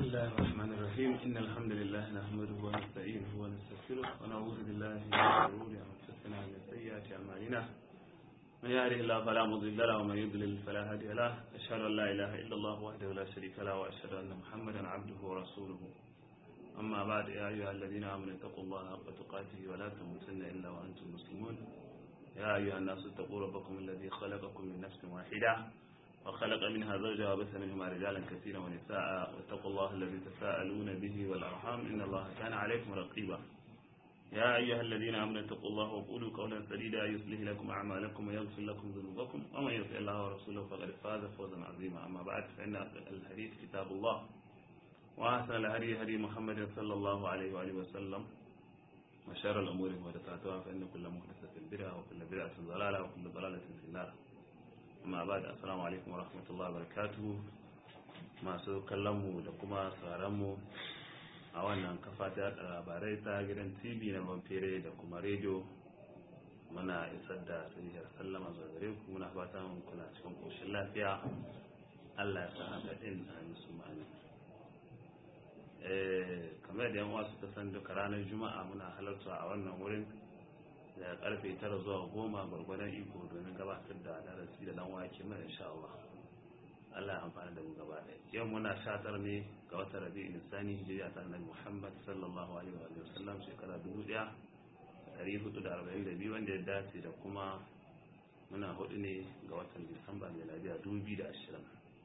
الله الرحمن الرحيم إن الحمد لله نحمده ونستعينه ونستغفره ونعوذ بالله من شرور أنفسنا ومن سيئات أعمالنا من يهده الله فلا مضل له ومن يضلل فلا هادي له أشهد أن لا إله إلا الله وحده لا شريك له وأشهد أن محمدا عبده ورسوله أما بعد يا أيها الذين آمنوا اتقوا الله حق تقاته ولا تموتن إلا وأنتم مسلمون يا أيها الناس اتقوا ربكم الذي خلقكم من نفس واحدة وخلق منها زوجها وبث منهما رجالا كثيرا ونساء واتقوا الله الذي تساءلون به والأرحام إن الله كان عليكم رقيبا يا أيها الذين آمنوا اتقوا الله وقولوا قولا سديدا يصلح لكم أعمالكم ويغفر لكم ذنوبكم ومن يطع الله ورسوله فقد فاز فوزا عظيما أما بعد فإن الحديث كتاب الله وأحسن الهدي هدي محمد صلى الله عليه وآله وسلم وشر الأمور محدثاتها فإن كل محدثة بدعة وكل بدعة ضلالة وكل ضلالة في النار amma ba da assalamu alaikum warahmatullahi wabarakatuh masu kallonmu da kuma sauranmu a wannan kafa ta yada labarai ta gidan tv na banfere da kuma rediyo muna isar da sahihar sallama zuwa gare ku muna fatan kuna cikin koshin lafiya allah ya sa haka din a musu ma'ani kamar da yan wasu ta san duka ranar juma'a muna halarta a wannan wurin da karfe tara zuwa goma gwargwadon iko domin gabatar da darasi da dan wake mai insha Allah Allah ya amfana da mu gaba ɗaya yau muna shatar ne ga wata rabi insani hijiriya ta annabi Muhammad sallallahu alaihi wa sallam shekara dubu ɗaya ɗari hudu da arba'in da biyu wanda ya dace da kuma muna hudu ne ga watan Disamba miladiya dubu biyu da ashirin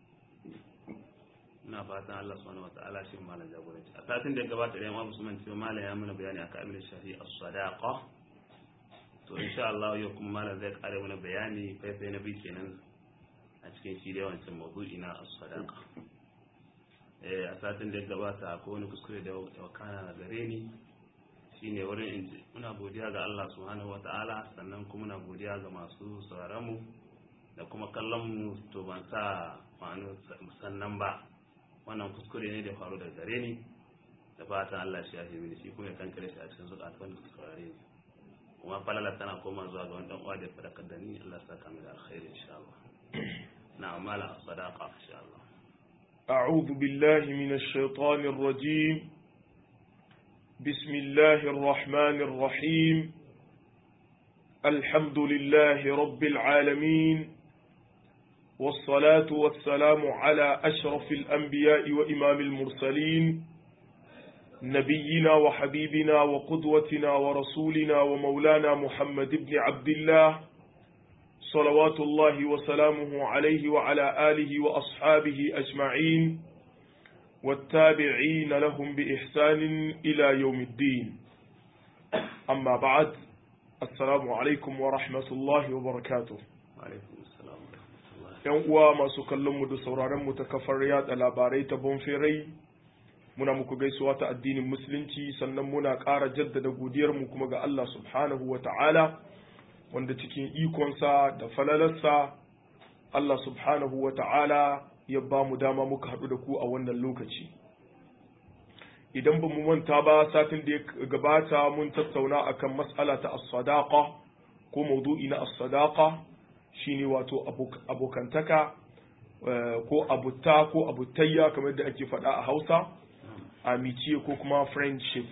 ina fatan Allah subhanahu wataala shi malam jagoranci a satin da ya gabata da yamma musulman cewa malam ya mana bayani akan abin da shafi as-sadaqa to insha Allah yau kuma malam zai kare mana bayani faifai na biyu kenan a cikin shi da wancan mawdu'i na as-sadaqa eh a satin da ya gabata akwai wani kuskure da wakana na gare ni shine wurin in muna godiya ga Allah subhanahu wataala sannan kuma muna godiya ga masu sauraron mu da kuma kallon mu to ban sa ma'anu sannan ba wannan kuskure ne da faru da gare ni da fatan Allah shi ya fi mini shi kuma ya kankare shi a cikin zukatan da suka saurare ni kuma falala tana koma zuwa ga wani uwa da fadakar da ni Allah saka mu da alkhairi insha Allah na amala sadaqa insha Allah أعوذ بالله من الشيطان الرجيم بسم الله الرحمن الرحيم الحمد لله رب العالمين والصلاة والسلام على أشرف الأنبياء وإمام المرسلين نبينا وحبيبنا وقدوتنا ورسولنا ومولانا محمد بن عبد الله صلوات الله وسلامه عليه وعلى آله وأصحابه أجمعين والتابعين لهم بإحسان إلى يوم الدين أما بعد السلام عليكم ورحمة الله وبركاته وعليكم السلام ورحمة الله ‘Yan uwa masu kallonmu da sauraronmu ta kafar yada labarai ta bonferai muna muku gaisuwa ta addinin musulunci sannan muna ƙara jaddada godiyarmu kuma ga Allah subhanahu wa ta'ala wanda cikin ikonsa da falalarsa Allah subhanahu wa ta'ala ya ba mu dama muka haɗu da ku a wannan lokaci idan ba mu manta ba satin da ya gabata mun tattauna akan mas'ala ta as-sadaqa ko maudu'i na as-sadaqa shine wato abokantaka ko abutta ko abutayya kamar da ake faɗa a Hausa amiciye ko kuma friendship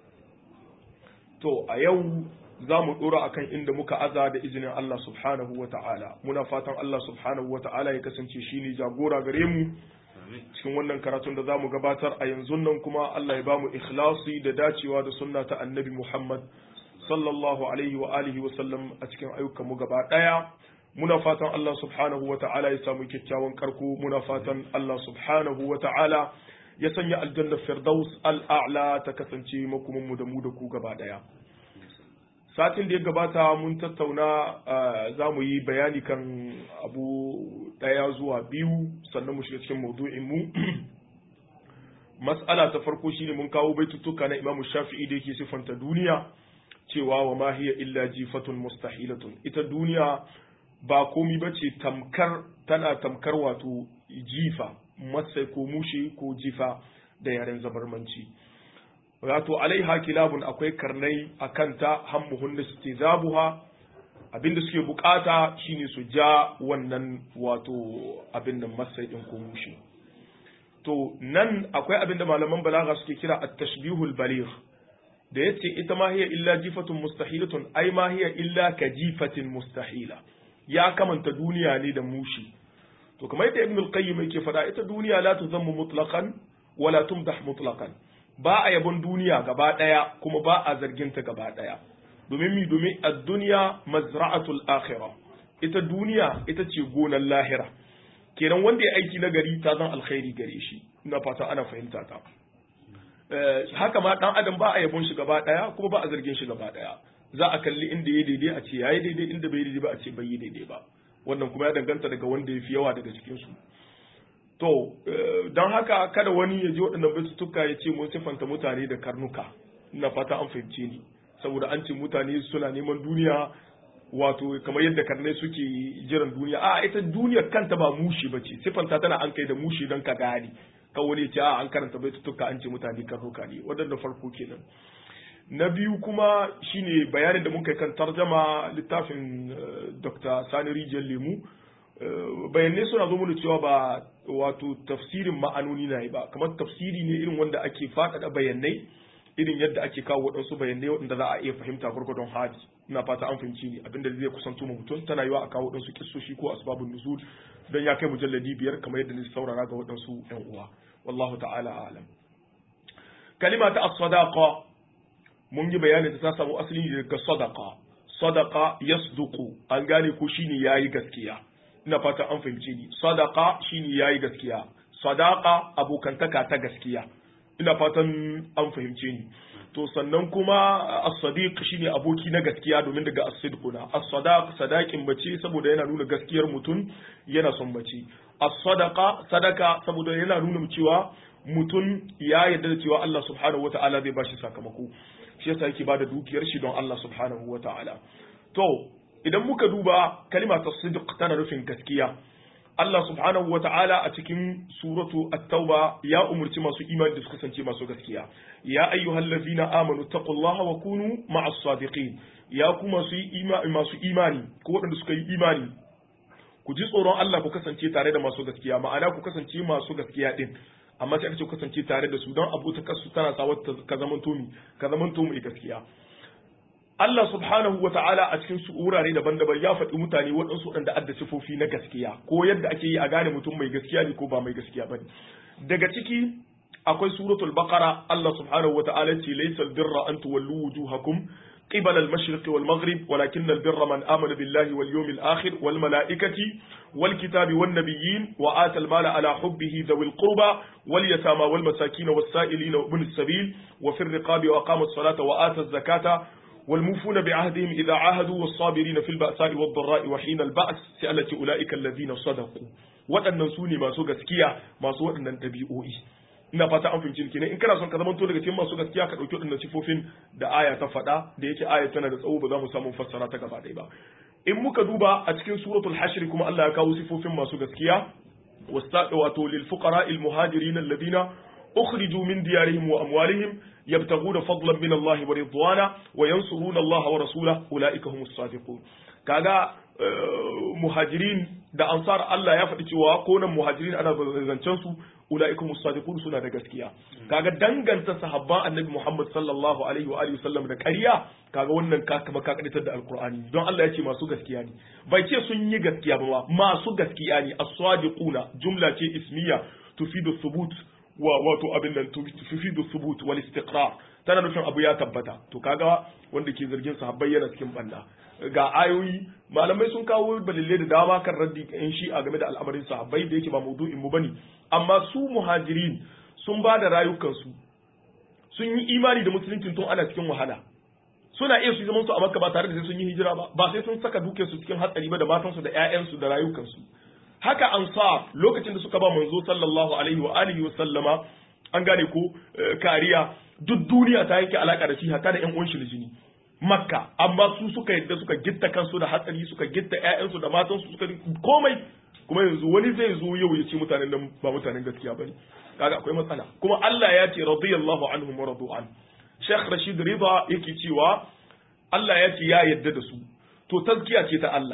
to a yau za mu ɗora akan inda muka aza da izinin Allah subhanahu wa ta'ala muna fatan Allah subhanahu wa ta'ala ya kasance shi ne jagora gare mu cikin wannan karatun da za mu gabatar a yanzu nan kuma Allah ya ba mu ikhlasi da dacewa da sunna ta annabi Muhammad sallallahu alaihi wa alihi wa sallam a cikin ayyukan mu gaba ɗaya muna fatan Allah subhanahu wa ta'ala ya samu kyakkyawan karko muna fatan Allah subhanahu wa ta'ala ya sanya aljannar firdaus al'a'la ta kasance makumanmu da mu da ku gaba ɗaya. Satin da ya gabata mun tattauna za mu yi bayani kan abu ɗaya zuwa biyu sannan mu shiga cikin maudu'in mu. Mas'ala ta farko shine mun kawo baitutuka na Imam Shafi'i da yake siffanta duniya cewa wa ma hiya illa jifatun mustahilatun ita duniya ba komi bace tamkar tana tamkar wato jifa masai ko mushe ko jifa da yaren zabarmanci wato alaiha kilabun akwai karnai a kanta hammuhun da suke zabuha abinda suke bukata shine su ja wannan wato abin nan masai din ko mushe to nan akwai abin da malaman balaga suke kira at-tashbihul baligh da yace ita ma hiya illa jifatun mustahilatun ai ma hiya illa ka jifatin mustahila ya kamanta duniya ne da mushi to kamar yadda ibn al-qayyim yake faɗa ita duniya la tuzammu mutlaqan wala tumdah mutlaqan ba a yabon duniya gaba daya kuma ba a zargin ta gaba daya domin mi domin ad-dunya mazra'atul akhirah ita duniya ita ce gonar lahira kenan wanda ya aiki na gari ta zan alkhairi gare shi ina fata ana fahimta ta haka ma dan adam ba a yabon shi gaba daya kuma ba a zargin shi gaba daya za a kalli inda ya daidai a ce yayi daidai inda bai daidai ba a ce bai yi daidai ba wannan kuma ya danganta daga wanda ya fi yawa daga cikin su to don haka kada wani ya ji waɗannan baitutuka ya ce mun siffanta mutane da karnuka ina fata an fahimce ni saboda an ce mutane suna neman duniya wato kamar yadda karnai suke jiran duniya a ita duniyar kanta ba mushi ba ce siffanta tana an kai da mushi don ka gane kan wani ce a an karanta baitutuka an ce mutane karnuka ne waɗanda farko kenan na biyu kuma shine bayanin da muka yi kan tarjama littafin dr sani rijiyar lemu bayanai suna zo mana cewa ba wato tafsirin ma'anoni na yi ba kamar tafsiri ne irin wanda ake faɗaɗa bayanai irin yadda ake kawo waɗansu bayanai waɗanda za a iya fahimta gwargwadon hadi ina fata an fahimci ni abinda zai kusanto ma mutum tana yiwa a kawo waɗansu kissoshi ko asbabun nuzul don ya kai mujalladi biyar kamar yadda ni saurara ga waɗansu ƴan uwa wallahu ta'ala a'lam kalima ta as-sadaqa mun yi bayanin da ta samu asali daga sadaqa sadaqa yasduqu an gane ko shine yayi gaskiya ina fata an fahimce ni sadaqa shine yayi gaskiya sadaqa abokantaka ta gaskiya ina fatan an fahimce ni to sannan kuma as-sadiq shine aboki na gaskiya domin daga as-sidquna as-sadaq sadaqin bace saboda yana nuna gaskiyar mutum yana son bace as-sadaqa sadaka saboda yana nuna cewa mutum ya yarda da cewa Allah subhanahu wata'ala zai bashi sakamako shi yasa yake bada dukiyar shi don Allah subhanahu wata'ala to idan muka duba kalima ta sidq tana nufin gaskiya Allah subhanahu wa ta'ala a cikin suratu at-tauba ya umurci masu imani da su kasance masu gaskiya ya ayyuhal ladzina amanu taqullaha wa kunu ma'as sadiqin ya ku masu imani masu imani ko waɗanda suka yi imani ku ji tsoron Allah ku kasance tare da masu gaskiya ma'ana ku kasance masu gaskiya din amma sai aka ce ku kasance tare da su don abu ta kasu tana sa ka zamanto mi ka zamanto mai gaskiya Allah subhanahu wa ta'ala a cikin su wurare daban-daban ya faɗi mutane waɗansu waɗanda adda sifofi na gaskiya ko yadda ake yi a gane mutum mai gaskiya ne ko ba mai gaskiya ba ne. Daga ciki akwai suratul baqara Allah subhanahu wa ta'ala ce laysa albirra an tuwallu wujuhakum قبل المشرق والمغرب ولكن البر من آمن بالله واليوم الآخر والملائكة والكتاب والنبيين وآتى المال على حبه ذوي القربى واليتامى والمساكين والسائلين وابن السبيل وفي الرقاب وأقام الصلاة وآتى الزكاة والموفون بعهدهم إذا عاهدوا والصابرين في البأساء والضراء وحين البأس سألت أولئك الذين صدقوا waɗannan su ne masu gaskiya masu waɗannan ɗabi'o'i ina fata an fahimci kenan in kana son ka zamanto daga cikin masu gaskiya ka ɗauki waɗannan sifofin da aya ta faɗa da yake aya tana da tsawo ba za mu samu fassara ta gaba ɗaya ba in muka duba a cikin suratul hashr kuma Allah ya kawo sifofin masu gaskiya wato lil fuqara al muhajirin alladhina ukhriju min diyarihim wa amwalihim يبتغون فضلا من الله ورضوانا وينصرون الله ورسوله اولئك هم الصادقون kaga muhajirin da ansar Allah ya faɗi cewa ko nan muhajirin ana zancen su ulaika musadiqun suna da gaskiya kaga danganta sahabban annabi Muhammad sallallahu alaihi wa alihi wasallam da ƙarya kaga wannan ka kama ka kaditar da alqur'ani don Allah ya ce masu gaskiya ne bai ce sun yi gaskiya ba masu gaskiya ne as-sadiquna jumla ce ismiya tufidu thubut wa wato abin nan tufidu thubut wal istiqrar tana nufin abu ya tabbata to kaga wanda ke zargin sahabbai yana cikin banda ga ayoyi malamai sun kawo balille da dama kan raddi in shi a game da al'amarin sahabbai da yake ba maudu'in mu bane amma su muhajirin sun ba da rayukansu sun yi imani da musulunci tun ana cikin wahala suna iya su zaman su a makka ba tare da sai sun yi hijira ba ba sai sun saka dukiyarsu cikin hatsari ba da matansu da ƴaƴansu da rayukansu haka ansar lokacin da suka ba manzo sallallahu alaihi wa alihi wa sallama an gane ko kariya duk duniya ta yake alaka da shi haka da ƴan uwan shi jini makka amma su suka yadda suka gitta kansu da hatsari suka gitta ƴaƴansu da matansu suka komai kuma yanzu wani zai zo yau ya ce mutanen nan ba mutanen gaskiya bane kaga akwai matsala kuma Allah ya ce radiyallahu anhum wa radu an Sheikh Rashid Rida yake cewa Allah ya ce ya yadda da su to tazkiya ce ta Allah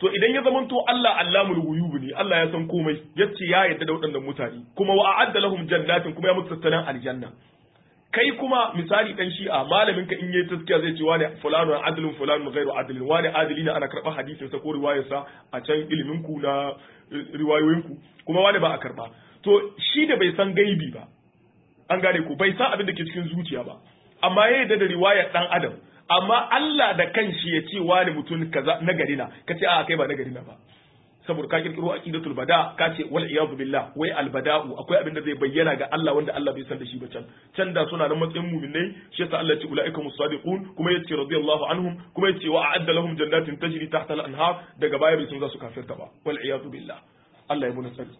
to idan ya zamanto Allah Allamul ghuyub ne Allah ya san komai yace ya yarda da waɗannan mutane kuma wa a'adda lahum jannatin kuma ya musu tattalin aljanna kai kuma misali dan shi'a malamin ka in yayi taskiya zai ce wani fulanu adlun fulanu ghairu adlin wani adili ne ana karɓar hadisin sa ko riwayar sa a can ilimin ku na riwayoyin ku kuma wani ba a karba to shi da bai san gaibi ba an gane ku bai san abin da ke cikin zuciya ba amma ya yarda da riwayar dan adam amma Allah da kanshi ya ce wani mutum kaza na gari na ka ce a kai ba na gari na ba saboda ka kirkiro aqidatul bada ka ce wal iyadu billah wai al bada'u akwai abin da zai bayyana ga Allah wanda Allah bai san da shi ba can can da suna nan matsayin mu'minai shi yasa Allah ya ce ulaika musadiqun kuma yace radiyallahu anhum kuma yace wa a'adda lahum jannatin tajri tahta al anhar daga baya bai sun za su kafirta ba wal iyadu billah Allah ya muna tsari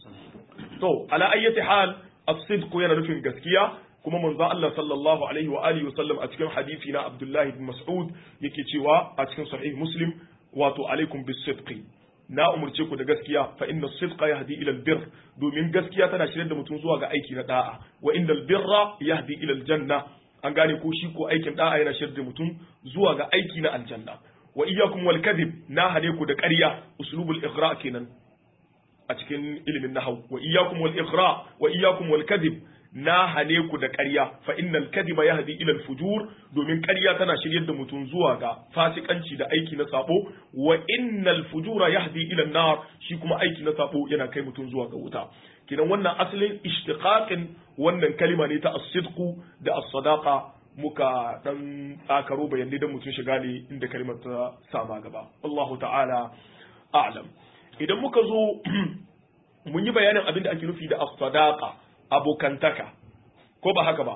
to ala ayyati hal as-sidq yana nufin gaskiya kuma manzo Allah sallallahu alaihi wa alihi wasallam a cikin hadisi na Abdullah ibn Mas'ud yake cewa a cikin sahih Muslim wato alaikum bis-sidqi na umurce ku da gaskiya fa inna sidqa yahdi ila albir domin gaskiya tana shirye da mutum zuwa ga aiki na da'a wa innal birra yahdi ila aljanna an gane ko shi ko aikin da'a yana shirye da mutum zuwa ga aiki na aljanna wa iyyakum wal kadhib na hade ku da ƙarya uslubul ighra kenan a cikin ilimin nahwu wa iyyakum wal ighra wa iyyakum wal kadhib na hane ku da ƙarya fa innal kadhiba yahdi ila al-fujur domin ƙarya tana shiryar da mutum zuwa ga fasikanci da aiki na sabo wa innal fujura yahdi ila an-nar shi kuma aiki na sabo yana kai mutum zuwa ga wuta kidan wannan asalin ishtiqaqin wannan kalima ne ta as-sidqu da as-sadaqa muka dan tsakaro bayanai da mutum shiga ne inda kalimar ta sama gaba Allahu ta'ala a'lam idan muka zo mun yi bayanin abin da ake nufi da as-sadaqa abokantaka ko ba haka ba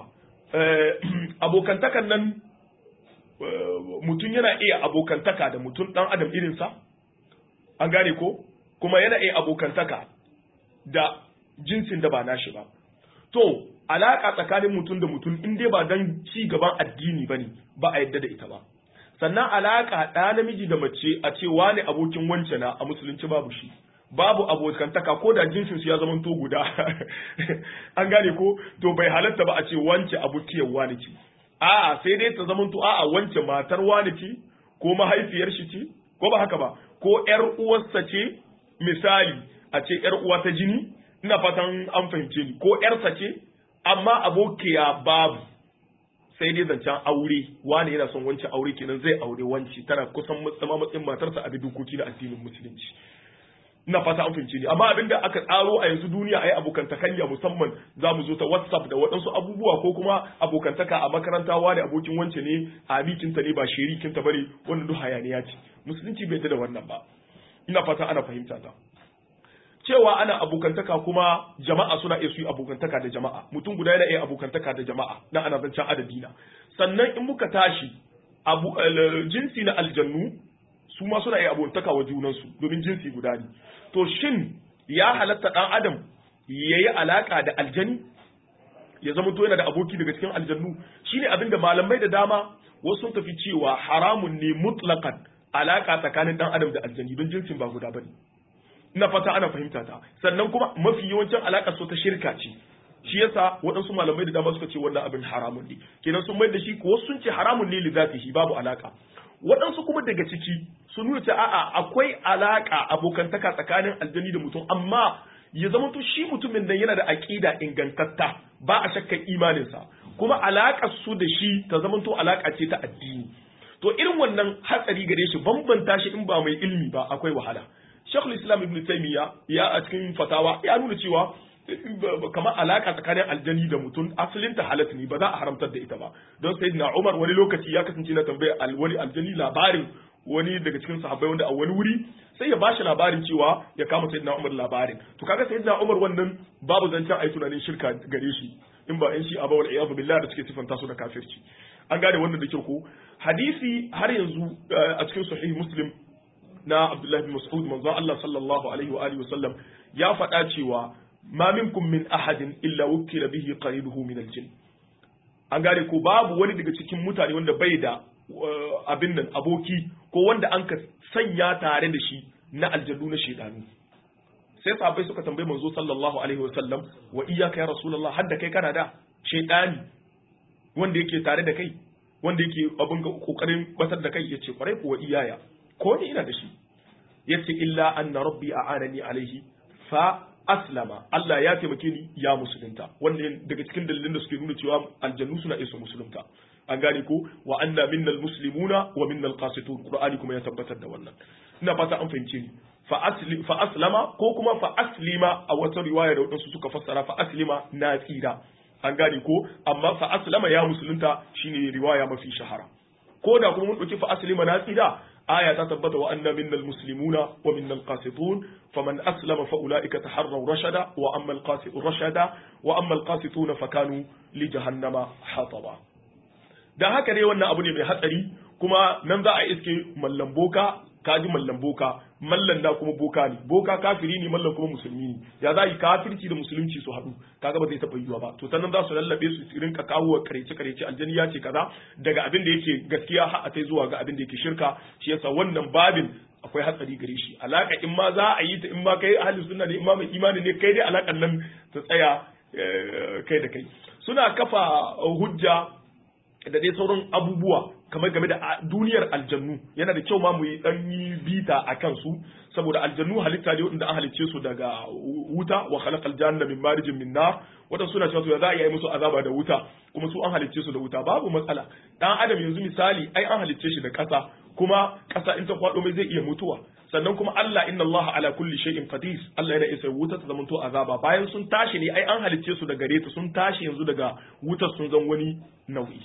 abokantakan nan mutum yana iya abokantaka da mutum ɗan adam irinsa an gane ko kuma yana iya abokantaka da jinsin da ba nashi ba to alaƙa tsakanin mutum da mutum in dai ba don ci gaban addini ba ne ba a yadda da ita ba sannan alaƙa ɗa namiji da mace a ce wane abokin wance na a musulunci babu shi babu abokantaka ko da jinsin su ya zama to guda an gane ko to bai halatta ba a ce wance abokiyar wani ce a'a sai dai ta zama to a'a wance matar wani ce ko mahaifiyar shi ce ko ba haka ba ko ƴar uwarsa ce misali a ce ƴar uwa ta jini ina fatan an fahimce ni ko ƴarsa ce amma abokiya babu sai dai zancen aure wani yana son wance aure kenan zai aure wance tana kusan matsayin matarsa a dokoki na addinin musulunci ina fata an fahimce ni amma abin da aka tsaro a yanzu duniya a yi abokantakayya musamman za mu zo ta whatsapp da waɗansu abubuwa ko kuma abokantaka a makaranta wani abokin wance ne a mikinta ne ba shirikinta bane wannan duk hayaniya ce musulunci bai da wannan ba ina fata ana fahimta ta cewa ana abokantaka kuma jama'a suna iya su yi abokantaka da jama'a mutum guda yana iya abokantaka da jama'a na ana zancen adadi na sannan in muka tashi abu jinsi na aljannu su ma suna iya abokantaka wa junansu domin jinsi guda ne to shin ya halatta ɗan adam ya yi alaƙa da aljani ya zama to yana da aboki daga cikin aljannu shine abin da malamai da dama wasu sun tafi cewa haramun ne mutlaqan alaƙa tsakanin ɗan adam da aljani don jinsin ba guda bane ina fata ana fahimta ta sannan kuma mafi yawancin alaƙa so ta shirka ce shi yasa waɗansu malamai da dama suka ce wannan abin haramun ne kenan sun mai da shi ko sun ce haramun ne li shi babu alaƙa waɗansu kuma daga ciki sun nuna a'a akwai alaƙa abokantaka tsakanin aljani da mutum amma ya zama to shi mutumin nan yana da aƙida ingantatta ba a shakkan imaninsa kuma alaƙar su da shi ta zama to alaƙa ce ta addini to irin wannan hatsari gare shi bambanta shi in ba mai ilmi ba akwai wahala Sheikhul Islam Ibn Taymiyyah ya a cikin fatawa ya nuna cewa kamar alaka tsakanin aljani da mutum asalin ta halatta ne ba za a haramtar da ita ba don sayyidina Umar wani lokaci ya kasance na tambaya wani aljani labarin wani daga cikin sahabbai wanda a wani wuri sai ya bashi labarin cewa ya kama sayyidina Umar labarin to kaga sayyidina Umar wannan babu zancen ai tunanin shirka gare shi in ba in shi aba wal iyadu billah da suke sifanta su da kafirci an gane wannan da kyau ko hadisi har yanzu a cikin sahih muslim na Abdullah bin Mas'ud manzo Allah sallallahu alaihi wa alihi wasallam ya faɗa cewa ma minkum min ahadin illa wukila bihi qaribuhu min al-jinn an gane ko babu wani daga cikin mutane wanda bai da abin nan aboki ko wanda an ka sanya tare da shi na aljannu na shedanu sai sahabbai suka tambaye manzo sallallahu alaihi wa sallam wa iyyaka ya rasulullah hadda kai kana da shedani wanda yake tare da kai wanda yake abin kokarin batar da kai yace kwarai ko wa iyaya ko ni ina da shi yace illa anna rabbi a'anani alaihi fa aslama Allah ya taimake ni ya musulunta wannan daga cikin dalilan da suke nuna cewa aljannu suna isa musulunta an gane ko wa anna minnal muslimuna wa minnal qasitun qur'ani kuma ya tabbatar da wannan ina fata an fahimce ni fa asli fa aslama ko kuma fa aslima a wata riwaya da wadansu suka fassara fa aslima na tsira an gane ko amma fa aslama ya musulunta shine riwaya mafi shahara ko da kuma mun dauki fa aslima na tsira aya ta tabbata wa anna minnal muslimuna wa minnal qasitun faman aslama fa ulaika taharraw rashada wa amma al qasitun rashada wa amma al qasituna fakanu li jahannama hataba dan haka ne wannan abu ne mai hatsari kuma nan za a iske mallan boka kaji mallan boka mallan da kuma boka ne boka kafiri ne mallan kuma musulmi ne ya za yi kafirci da musulunci su haɗu kaga ba zai taɓa yiwa ba to sannan za su lallabe su rinka kawo wa karece karece aljani ya ce kaza daga abin da yake gaskiya har a kai zuwa ga abin da yake shirka shi yasa wannan babin akwai hatsari gare shi alaka in ma za a yi ta in ma kai ahli sunna ne in ma mai imani ne kai dai alakan nan ta tsaya kai da kai suna kafa hujja da dai sauran abubuwa kamar game da duniyar aljannu yana da kyau ma mu yi dan yi bita a kansu saboda aljannu halitta ne wanda an halicce su daga wuta wa khalaqal janna min marijin min nar wadan suna cewa to ya za a yi musu azaba da wuta kuma su an halicce su da wuta babu matsala dan adam yanzu misali ai an halicce shi da ƙasa kuma ƙasa in ta kwado mai zai iya mutuwa sannan kuma Allah inna Allah ala kulli shay'in qadir Allah yana isa wuta ta zamanto azaba bayan sun tashi ne ai an halicce su da gare ta sun tashi yanzu daga wutar sun zan wani nau'i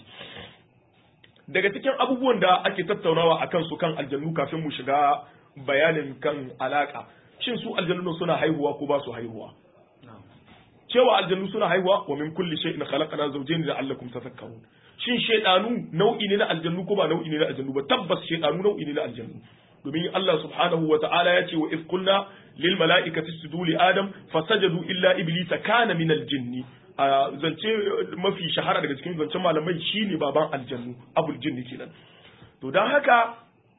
daga cikin abubuwan da ake tattaunawa akan su kan aljannu kafin mu shiga bayanin kan alaka shin su aljannu suna haihuwa ko ba su haihuwa cewa aljannu suna haihuwa wa min kulli shay'in khalaqna zawjayn la'allakum tafakkarun shin shaydanu nau'i ne na aljannu ko ba nau'i ne na aljannu ba tabbas shaydanu nau'i ne na aljannu domin Allah subhanahu wa ta'ala ya ce wa iz qulna lil mala'ikati isjudu li adam fasajadu illa iblisa kana min al jinni a zance mafi shahara daga cikin zancen malamai shine baban aljannu abul jinni kenan to dan haka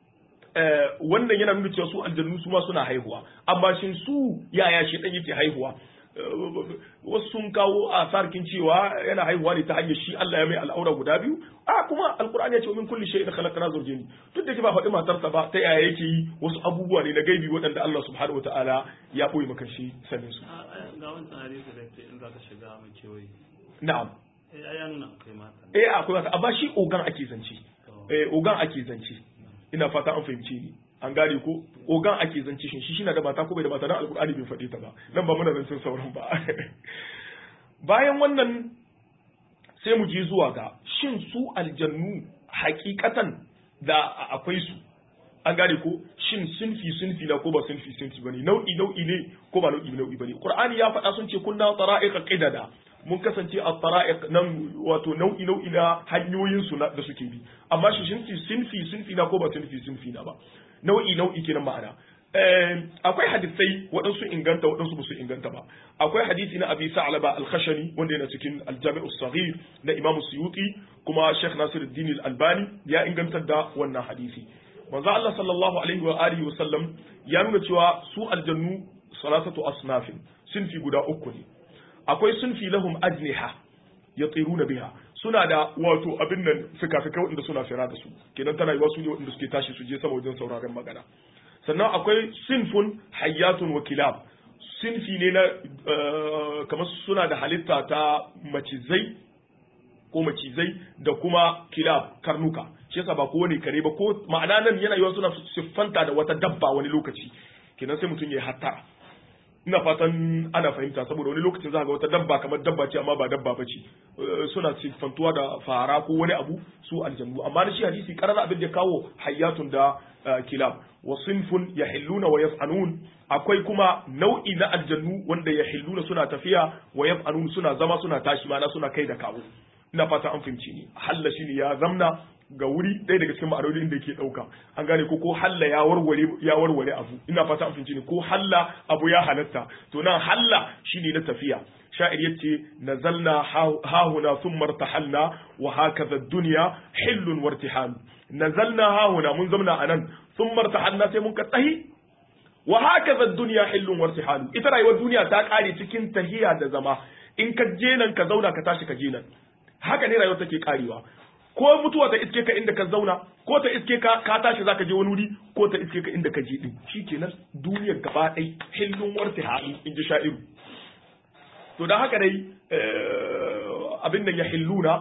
wannan yana nuna cewa su aljannu su ma suna haihuwa amma shin su yaya shi dan yake haihuwa wasu sun kawo a sarkin cewa yana haihuwa ne ta hanyar shi Allah ya mai al'aura guda biyu a kuma alkur'ani ya ce min kulli shay'in khalaqna zawjayn duk da ke ba faɗi matarsa ba ta yaya yake yi wasu abubuwa ne na gaibi waɗanda Allah subhanahu wataala ya boye maka shi sanin su ga wancan hadisi da ke in zaka shiga mai kewaye na'am eh ya nuna akwai mata eh akwai mata amma shi ogan ake zance eh ogan ake zance ina fata an fahimce ni an gane ko ogan ake zance shin shi shina da mata ko bai da mata dan alkur'ani bai faɗe ta ba nan ba muna zancen sauran ba bayan wannan sai mu je zuwa ga shin su aljannu hakikatan da akwai su an gane ko shin sunfi sunfi na ko ba sunfi sunfi bane nau'i nau'i ne ko ba nau'i nau'i bane qur'ani ya faɗa sun ce kunna tara'iqa qidada mun kasance a tara'iq nan wato nau'i nau'i na hanyoyin su da suke bi amma shi sunfi sunfi sunfi na ko ba sunfi sunfi na ba nau'i nau'i kenan ma'ana akwai hadisai waɗansu inganta waɗansu ba su inganta ba akwai hadisi na abi sa'laba al-khashani wanda yana cikin al-jami' as-saghir na imam suyuti kuma sheikh nasiruddin al-albani ya ingantar da wannan hadisi manzo Allah sallallahu alaihi wa alihi wa sallam ya nuna cewa su aljannu salatatu asnafin sunfi guda uku ne akwai sunfi lahum ajniha yatiruna biha suna da wato abin nan fika-fika waɗanda suna fira da su kenan tana yiwa su ne waɗanda suke tashi su je sama wajen sauraron magana sannan akwai sinfun hayyatun wa kilab sinfi ne na kamar suna da halitta ta macizai ko macizai da kuma kilab karnuka shi yasa ba kowane kare ba ko ma'ana nan yana yiwa suna siffanta da wata dabba wani lokaci kenan sai mutum ya yi hattara ina fatan ana fahimta saboda wani lokacin za ga wata dabba kamar dabba ce amma ba dabba ba ce suna siffantuwa da fara ko wani abu su aljannu amma na shi hadisi karar abin da kawo hayyatun da kilab wa sinfun yahilluna wa yaf'anun akwai kuma nau'i na aljannu wanda yahilluna suna tafiya wa yaf'anun suna zama suna tashi mana suna kai da kawo ina fata an fahimci ni halla shine ya zamna ga wuri ɗaya daga cikin ma'anolin da yake ɗauka an gane ko ko halla ya warware ya warware abu ina fata an fahimci ni ko halla abu ya halatta to nan halla shine na tafiya sha'ir yace nazalna hahuna thumma irtahalna wa hakaza ad-dunya hillun wartihal nazalna hahuna mun zamna anan thumma irtahalna sai mun ka tsahi wa hakaza ad-dunya hillun wartihal ita rayuwar duniya ta kare cikin tahiya da zama in ka je nan ka zauna ka tashi ka je nan haka ne rayuwar take karewa ko mutuwa ta iske ka inda ka zauna ko ta iske ka ka tashi zaka je wani wuri ko ta iske ka inda ka je din shikenan duniyar gaba ɗai hillun warta haɗu in ji sha'iru to dan haka dai abin nan ya hilluna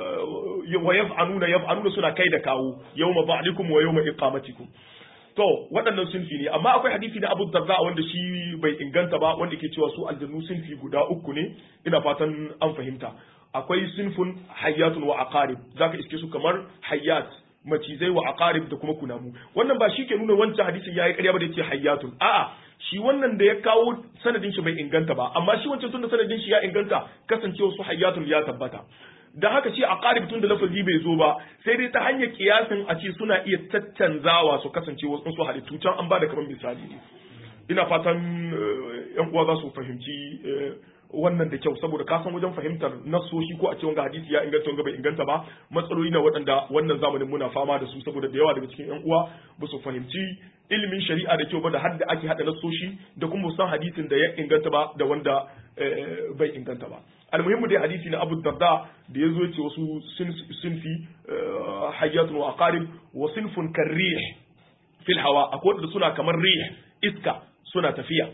wa yaf'aluna yaf'aluna suna kai da kawo yawma ba'dikum wa yawma iqamatikum to waɗannan sunfi ne amma akwai hadisi na Abu Darda wanda shi bai inganta ba wanda ke cewa su aljannu sunfi guda uku ne ina fatan an fahimta akwai sunfun hayyatun wa aqarib zaka iske su kamar hayyat macizai wa aqarib da kuma kunamu wannan ba shi ke nuna wancan hadisin yayi ƙarya ba da yace hayyatun a'a shi wannan da ya kawo sanadin shi bai inganta ba amma shi wancan tunda sanadin shi ya inganta kasancewa su hayyatun ya tabbata da haka ce a ƙarib tun da lafazi bai zo ba sai dai ta hanyar kiyasin a ce suna iya caccanzawa su kasance wasu su halittu can an ba da kamar misali ne ina fatan yan uwa za su fahimci wannan da kyau saboda ka san wajen fahimtar nasoshi ko a ce wanga hadisi ya inganta wanga bai inganta ba matsaloli na waɗanda wannan zamanin muna fama da su saboda da yawa daga cikin yan uwa ba su fahimci ilimin shari'a da kyau ba da har da ake hada nasoshi da kuma san hadisin da ya inganta ba da wanda bai inganta ba almuhimmu dai hadisi na Abu Darda da ya zo ce wasu sinfi hayyatun wa aqarib wa sinfun karrih fil hawa akwai wanda suna kamar rih iska suna tafiya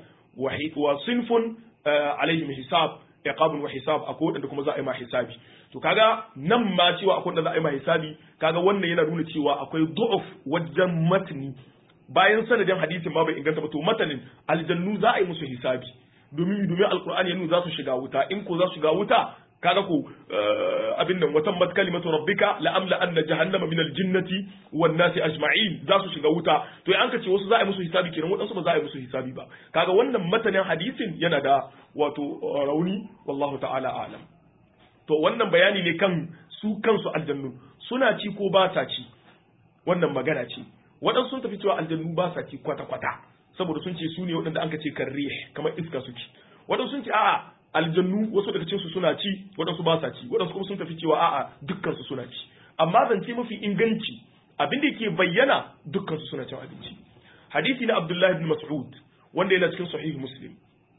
wa sinfun alaihim hisab iqabun wa hisab akwai wanda kuma za a yi ma hisabi to kaga nan ma cewa akwai wanda za a yi ma hisabi kaga wannan yana nuna cewa akwai du'uf wajen matni bayan sanadin hadisin ma bai inganta ba to matanin aljannu za a yi musu hisabi domin domin alqur'ani ya nuna za su shiga wuta in ko za su shiga wuta kaga ko abin nan watan mat kalimatu rabbika la amla anna jahannama min aljinnati wan nasi ajma'in za su shiga wuta to an ka ce wasu za a yi musu hisabi kenan wadansu ba za a yi musu hisabi ba kaga wannan matanin hadisin yana da wato rauni wallahu ta'ala a'lam to wannan bayani ne kan su kansu aljannu suna ci ko ba sa ci wannan magana ce waɗansu sun tafi cewa aljannu ba sa ci kwata-kwata saboda sun ce su ne waɗanda an ka ce karre kamar iska suke waɗansu sun ce a'a aljannu wasu daga cikinsu suna ci waɗansu ba sa ci waɗansu kuma sun tafi cewa a'a dukkansu suna ci amma zance mafi inganci abin da ke bayyana dukkansu suna cin abinci hadisi na abdullahi bin mas'ud wanda yana cikin sahih muslim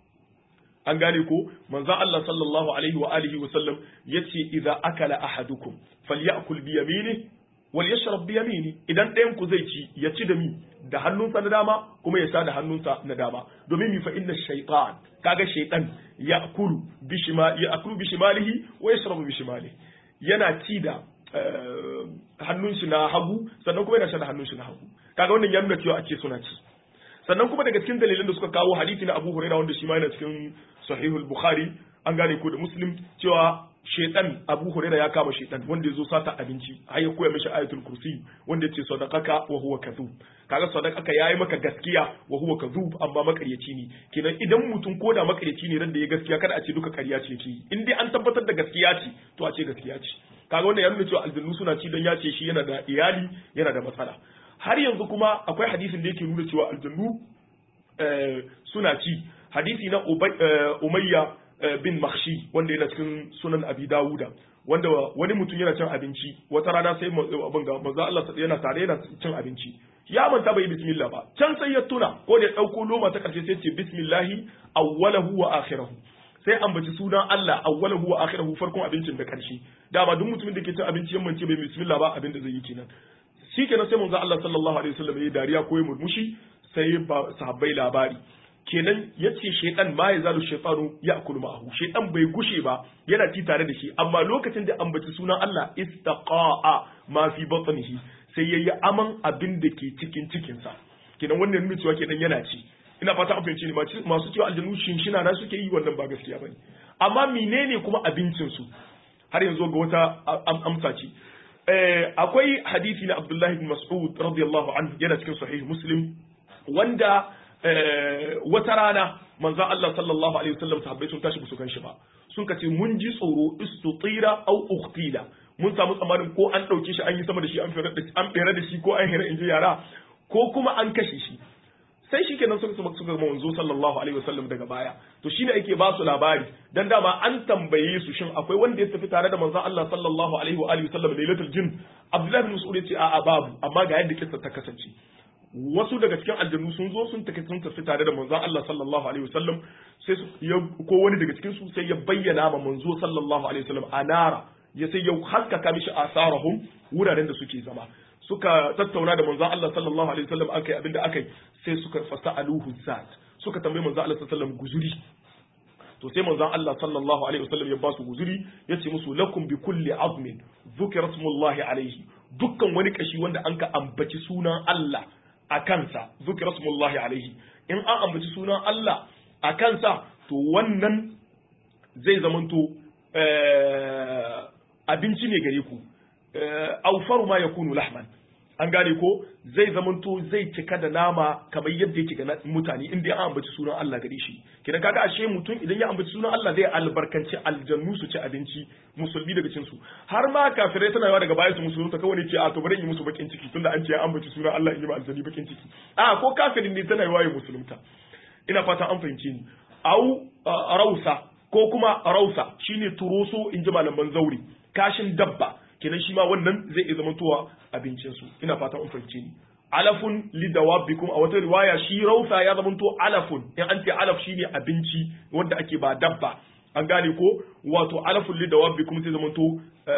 an gane ko manzon Allah sallallahu alaihi wa alihi wa sallam yace idza akala ahadukum falyakul bi yaminihi wal yashrab bi yamini idan ɗayan ku zai ci ya ci da mi da hannunsa na dama kuma ya sa da hannunsa na dama domin mi fa inna shaytan kaga shaytan ya'kulu bi shimali ya'kulu bi shimalihi wa yashrabu bi shimalihi yana ci da hannun shi na hagu sannan kuma yana sha da hannun shi na hagu kaga wannan ya nuna cewa ake suna ci sannan kuma daga cikin dalilan da suka kawo hadisi na Abu Hurairah wanda shi ma yana cikin Sahihul Bukhari an gane ko da Muslim cewa shaitan Abu Hurairah ya kama shaitan wanda ya zo sata abinci har ya koya mishi ayatul kursi wanda ya ce sadaqaka wa huwa kadhub kaga sadaqaka yayi maka gaskiya wa huwa kadhub amma makaryaci ne kenan idan mutum ko da makaryaci ne ran da ya gaskiya kada a ce duka ƙarya ce yake in dai an tabbatar da gaskiya ce to a ce gaskiya ce kaga wannan ya nuna cewa aljannu suna ci dan ya ce shi yana da iyali yana da matsala har yanzu kuma akwai hadisin da yake nuna cewa aljannu suna ci hadisi na umayya bin makhshi wanda yana cikin sunan abi dawuda wanda wani mutum yana cin abinci wata rana sai abin ga manzo Allah yana tare yana cin abinci ya manta bai bismillah ba can sai ya tuna ko da ya dauko loma ta karshe sai ce bismillahi awwalahu wa akhirahu sai ambaci sunan Allah awwalahu wa akhirahu farkon abincin da karshe dama duk mutumin da ke cin abinci yamman ce bai bismillah ba abin da zai yi kenan shikenan sai manzo Allah sallallahu alaihi wasallam ya dariya ko ya murmushi sai ba sahabbai labari kenan yace shaytan ma ya zalu shaytanu ya'kulu ma'ahu shaytan bai gushe ba yana ci tare da shi amma lokacin da ambaci sunan Allah istaqa'a ma fi batnihi sai yayi aman abin da ke cikin cikin sa kenan wannan nuna cewa kenan yana ci ina fata an fahimci ne masu cewa aljanu shinshina na suke yi wannan ba gaskiya bane amma menene kuma abincin su har yanzu ga wata amsa ce akwai hadisi na Abdullahi bin Mas'ud radiyallahu anhu yana cikin sahih Muslim wanda wata rana manzon Allah sallallahu alaihi wasallam sahabbai sun tashi su ganshi ba sun kace mun ji tsoro istutira au uqtila mun samu tsammanin ko an dauke shi an yi sama da shi an fere da an fere da shi ko an hira inji yara ko kuma an kashe shi sai shi kenan suka suka manzo sallallahu alaihi wasallam daga baya to shine ake ba su labari dan dama an tambaye su shin akwai wanda ya tafi tare da manzon Allah sallallahu alaihi wa alihi wasallam lailatul jin Abdullahi bin Mas'ud ya ce a'a babu amma ga yadda kissa ta kasance wasu daga cikin aljannu sun zo sun tafi sun tafi tare da manzon Allah sallallahu alaihi wasallam sai su ya ko wani daga cikin su sai ya bayyana ma manzo sallallahu alaihi wasallam anara ya sai ya haskaka mishi asarahum wuraren da suke zama suka tattauna da manzon Allah sallallahu alaihi wasallam akai abinda akai sai suka fasaluhu zat suka tambayi manzon Allah sallallahu alaihi wasallam guzuri to sai manzon Allah sallallahu alaihi wasallam ya ba su guzuri ya ce musu lakum bi kulli azmin dhukira smullahi alaihi dukkan wani kashi wanda an ka ambaci sunan Allah a kansa dhukira smullahi alaihi in an ambaci sunan Allah a kansa to wannan zai zamanto abinci ne gare ku aufaru ma yakunu lahman an gane ko zai zamanto zai cika da nama kamar yadda yake ga mutane inda ya ambaci sunan Allah gare shi kina kaga ashe mutum idan ya ambaci sunan Allah zai albarkanci aljannu su ci abinci musulmi daga cin su har ma kafirai tana yawa daga baya su musulunta kawai ne ce a to bari in yi musu bakin ciki tunda an ce ya ambaci sunan Allah in yi ma aljanni bakin ciki a ko kafirin ne tana yawa ya musulunta ina fata an fahimce ni au rausa ko kuma rausa shine turoso in ji malaman zauri kashin dabba kenan shi ma wannan zai iya zamantowa abincin su ina fatan an fahimce ni alafun lidawabbikum a wata riwaya shi rausa ya zamanto alafun in an ce alaf shine abinci wanda ake ba dabba an gane ko wato alafun lidawabbikum sai zamanto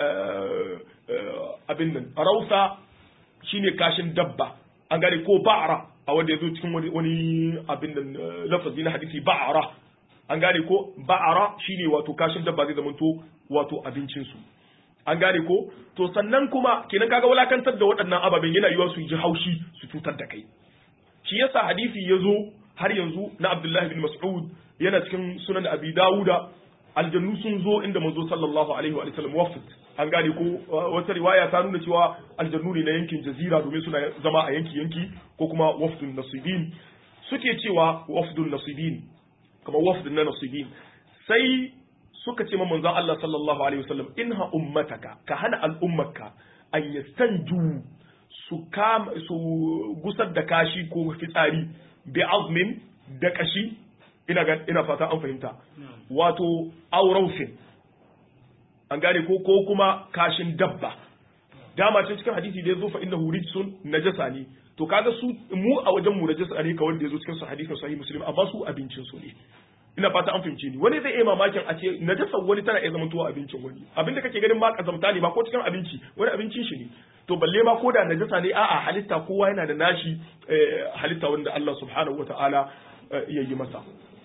abin nan rausa shine kashin dabba an gane ko ba'ra a wanda ya zo cikin wani abin nan lafazi na hadisi ba'ara an gane ko ba'ara shine wato kashin dabba zai zamanto wato abincin su an gane ko to sannan kuma kenan kaga walakantar da waɗannan ababen yana yiwa su ji haushi su cutar da kai shi yasa hadisi ya zo har yanzu na Abdullahi bin Mas'ud yana cikin sunan Abi Dawuda aljannu sun zo inda manzo sallallahu alaihi wa sallam wafd an gane ko wata riwaya ta nuna cewa aljannu ne na yankin jazira domin suna zama a yanki yanki ko kuma wafdun nasibin suke cewa wafdun nasibin kamar wafdun na nasibin sai suka ce ma manzon Allah sallallahu alaihi wasallam inha ummataka ka hana al'ummarka an yastanju su kam su gusar da kashi ko fitsari bi azmin da kashi ina ga ina fata an fahimta wato aurausin an gane ko ko kuma kashin dabba dama ce cikin hadisi da yazo fa innahu rijsun najasa ne to kaga su mu a wajen mu najasa ne kawai da yazo cikin su hadisin sahih muslim amma su abincin su ne ina fata an fahimce ni wani zai iya mamakin a ce najasa wani tana iya zama tuwa abincin wani abinda kake ganin ma kazamta ne ba ko cikin abinci wani abincin shi ne to balle ma ko da najasa ne a'a halitta kowa yana da nashi halitta wanda Allah subhanahu wataala ya yi masa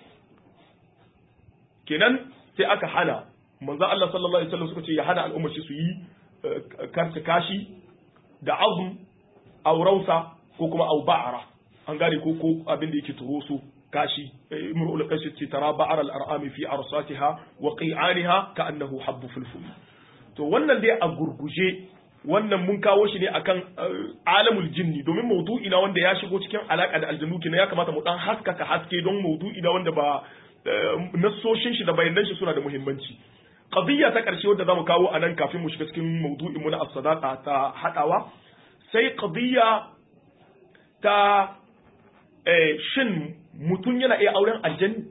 kenan sai aka hana manzo Allah sallallahu alaihi wasallam suka ce ya hana al'ummar shi su yi karta kashi da azm aw rausa ko kuma aw ba'ara an gane ko ko abin da yake turoso kashi imrul qashi ce tara ba'ara al-ar'ami fi arsatiha wa qi'aniha ka'annahu habbu fulful to wannan dai a gurguje wannan mun kawo shi ne akan alamul jinni domin maudu'i na wanda ya shigo cikin alaka da aljannu kina ya kamata mu dan haskaka haske don maudu'i na wanda ba nassoshin shi da bayanan shi suna da muhimmanci qadiyya ta karshe wadda zamu kawo anan kafin mu shiga cikin maudu'in mu na as-sadaqa ta hadawa sai qadiyya ta shin mutum yana iya auren aljani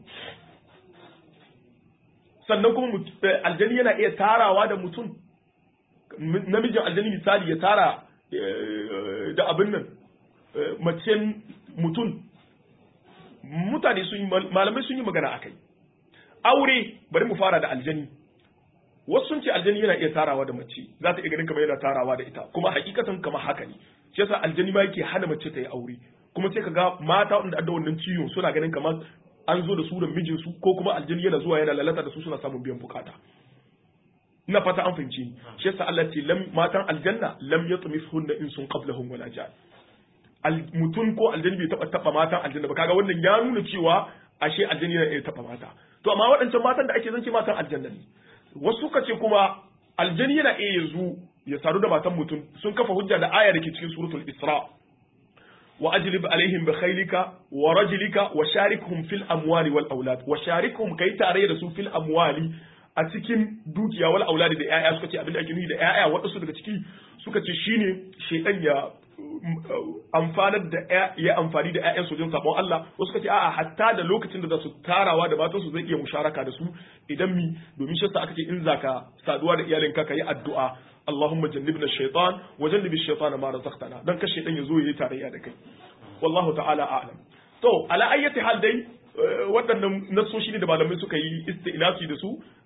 sannan kuma aljani yana iya tarawa da mutum namijin aljani misali ya tara da abin nan macen mutum mutane sun yi malamai sun yi magana akai aure bari mu fara da aljani wasu sun ce aljani yana iya tarawa da mace za ta iya ganin kamar yana tarawa da ita kuma hakikatan kamar haka ne shi yasa aljani ma yake hana mace ta yi aure kuma sai ka ga mata wanda da wannan ciwon suna ganin kamar an zo da su da mijinsu ko kuma aljani yana zuwa yana lalata da su suna samun biyan bukata ina fata an fahimci ni shi yasa Allah ce lam matan aljanna lam yatmithunna insun qablahum wala jan mutum ko aljani bai taba taba matan aljanna ba kaga wannan ya nuna cewa ashe aljani yana iya taba mata to amma waɗancan matan da ake zance matan aljanna ne wasu suka ce kuma aljani yana iya yanzu ya saru da matan mutum sun kafa hujja da aya da ke cikin suratul isra wa ajlib alaihim bi khaylika wa rajlika wa sharikhum fil amwali wal aulad wa sharikhum kai tare da su fil amwali a cikin dukiya wal auladi da ƴaƴa suka ce abin da ake nufi da ƴaƴa waɗansu daga ciki suka ce shine shaytan ya amfanar da ya amfani da ƴaƴan wajen sabon Allah wasu suka ce a'a hatta da lokacin da za su tarawa da matan su zai iya musharaka da su idan mi domin shi aka ce in zaka saduwa da iyalinka ka yi addu'a Allahumma jannibna shaytan wa jannibi shaytana ma razaqtana dan ka shaytan ya zo yayi tarayya da kai wallahu ta'ala a'lam to ala ayyati hal dai waɗannan nasoshi ne da malamai suka yi isti'nafi da su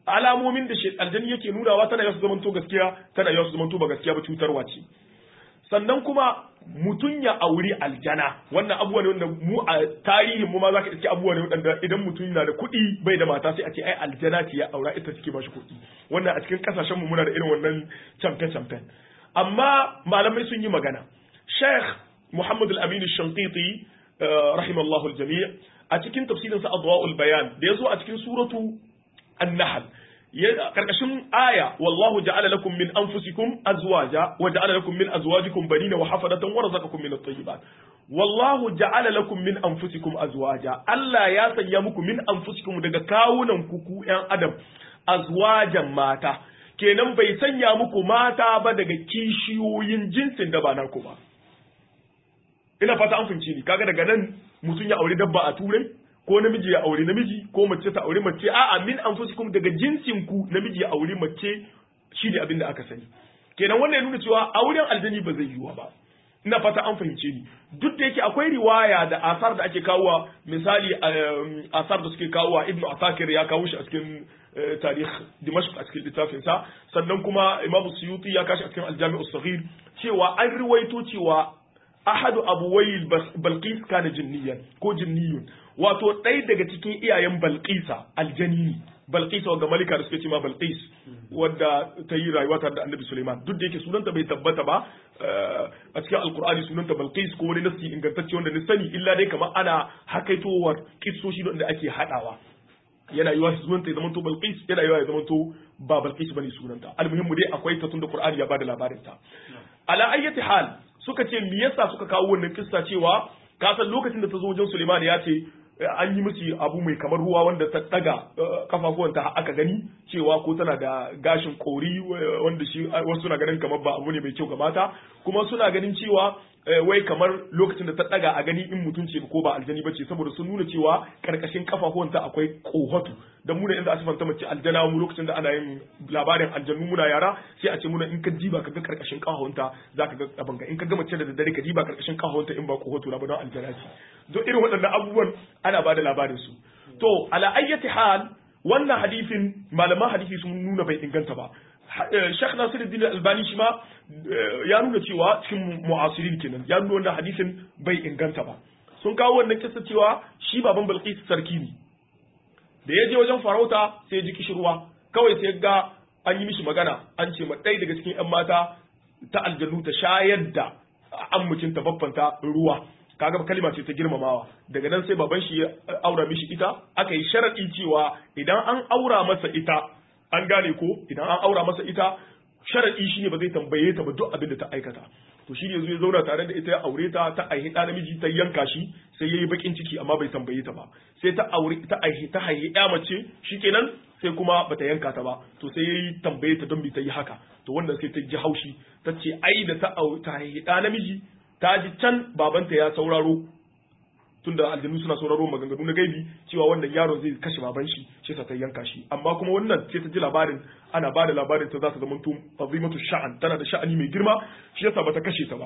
alamomin da aljani yake nunawa tana yasu zamanto gaskiya tana yasu zamanto ba gaskiya ba cutarwa ce sannan kuma mutum ya auri aljana wannan abubuwa ne wanda mu a tarihin mu ma zaka iske abubuwa ne wanda idan mutum na da kuɗi bai da mata sai a ce ai aljana ce ya aura ita take ba shi kuɗi wannan a cikin kasashen mu muna da irin wannan champion champion amma malamai sun yi magana Sheikh Muhammad Al-Amin Al-Shanqiti rahimallahu al-jami' a cikin tafsirin sa Adwa'ul Bayan da yazo a cikin suratu An-Nahl karkashin aya wallahu ja'ala lakum min anfusikum azwaja wa ja'ala lakum min azwajikum banina wa hafadatan wa razaqakum min at-tayyibat wallahu ja'ala lakum min anfusikum azwaja Allah ya sanya muku min anfusikum daga kawunan ku ku ƴan adam azwajan mata kenan bai sanya muku mata ba daga kishiyoyin jinsin da ba naku ba ina fata an fahimci ni kaga daga nan mutum ya aure dabba a turai ko namiji ya aure namiji ko mace ta aure mace a'a min anfusikum daga jinsin ku namiji ya aure mace shine abin da aka sani kenan wannan ya nuna cewa auren aljani ba zai yiwa ba ina fata an fahimce ni duk da yake akwai riwaya da asar da ake kawowa misali asar da suke kawowa ibnu asakir ya kawo shi a cikin tarikh dimashq a cikin littafin sa sannan kuma imamu suyuti ya kashi a cikin aljami'u saghir cewa an riwaito cewa ahadu abuwai balqis kana jinniyan ko jinniyun wato ɗaya daga cikin iyayen balqisa aljanini balqisa ga malika da suke ce ma balqis wadda ta yi rayuwa tare da annabi suleiman duk da yake sunanta bai tabbata ba a cikin alkur'ani sunanta balqis ko wani nasi ingantacce wanda ni sani illa dai kamar ana hakaitowar kissoshi da ake hadawa yana yiwa sunanta ya zamanto balqis yana yiwa ya zamanto ba balqis bane sunanta almuhimmu dai akwai ta tunda qur'ani ya bada labarin ta ala ayyati hal suka ce me yasa suka kawo wannan kissa cewa ka san lokacin da ta zo wajen Suleiman ya ce an yi musu abu mai kamar ruwa wanda ta daga kafafuwanta aka gani cewa ko tana da gashin kori wanda shi wasu suna ganin kamar ba abu ne mai kyau ga mata kuma suna ganin cewa wai kamar lokacin da ta daga a gani in mutum ce ko ba aljani bace saboda sun nuna cewa karkashin kafafuwanta akwai kohatu dan mu da inda asifanta mace aljana mu lokacin da ana yin labarin aljannu muna yara sai a ce muna in ka diba ka ga karkashin kafafunta zaka ga abin ga in ka ga mace da daddare ka diba karkashin kafafunta in ba kohatu na ba don aljana ce don irin waɗannan abubuwan ana ba da labarin su to ala ayyati hal wannan hadisin malaman hadisi sun nuna bai inganta ba Sheikh Nasiruddin Albani shi ma ya nuna cewa cikin mu'asirin kenan ya nuna wannan hadisin bai inganta ba sun kawo wannan kissa cewa shi baban Bilqis sarki ne da ya je wajen farauta sai ya ji kishirwa kawai sai ga an yi mishi magana an ce ma ɗaya daga cikin 'yan mata ta aljannu ta shayar da ammucin ta babbanta ruwa kaga kalma ce ta girmamawa daga nan sai baban shi ya aura mishi ita aka yi sharadi cewa idan an aura masa ita an gane ko idan an aura masa ita sharadi shine ba zai tambaye ta ba duk abin da ta aikata to shi ne yanzu ya zauna tare da ita ya aure ta ta aihi ɗa namiji ta yanka shi sai yayi bakin ciki amma bai tambaye ta ba sai ta aure ta aihi ta haihi ƴa mace shikenan sai kuma bata yanka ta ba to sai yayi tambaye ta don bi ta yi haka to wannan sai ta ji haushi ta ce ai da ta ta haihi ɗa namiji ta ji can babanta ya sauraro tunda aljanu suna sauraro maganganu na gaibi cewa wannan yaron zai kashe baban shi shi ta yanka shi amma kuma wannan sai ta ji labarin ana ba da labarin ta za ta zama azimatu sha'an tana da sha'ani mai girma shi yasa bata kashe ta ba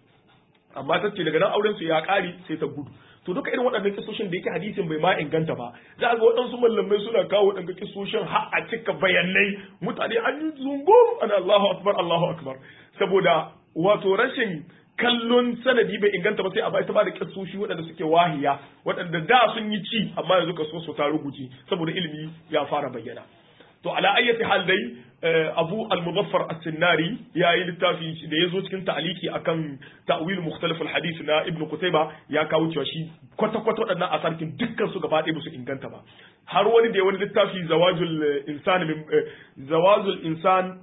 amma ta ce daga nan auren su ya kare sai ta gudu to duka irin waɗannan kisoshin da yake hadisin bai ma inganta ba za ga waɗansu mallamai suna kawo waɗannan kisoshin har a cika bayanai mutane an yi zungum ana Allahu akbar Allahu akbar saboda wato rashin kallon sanadi bai inganta ba sai a ta ba da kissoshi waɗanda suke wahiya waɗanda da sun yi ci amma yanzu ka so su ta rubuce saboda ilimi ya fara bayyana to ala ayyati hal dai abu al-muzaffar as-sinnari ya yi littafi da ya zo cikin ta'aliki akan ta'wil mukhtalif al-hadith na ibnu qutayba ya kawo cewa shi kwata kwata waɗannan asarkin dukkan su gaba ɗaya ba su inganta ba har wani da wani littafi zawajul insan min zawajul insan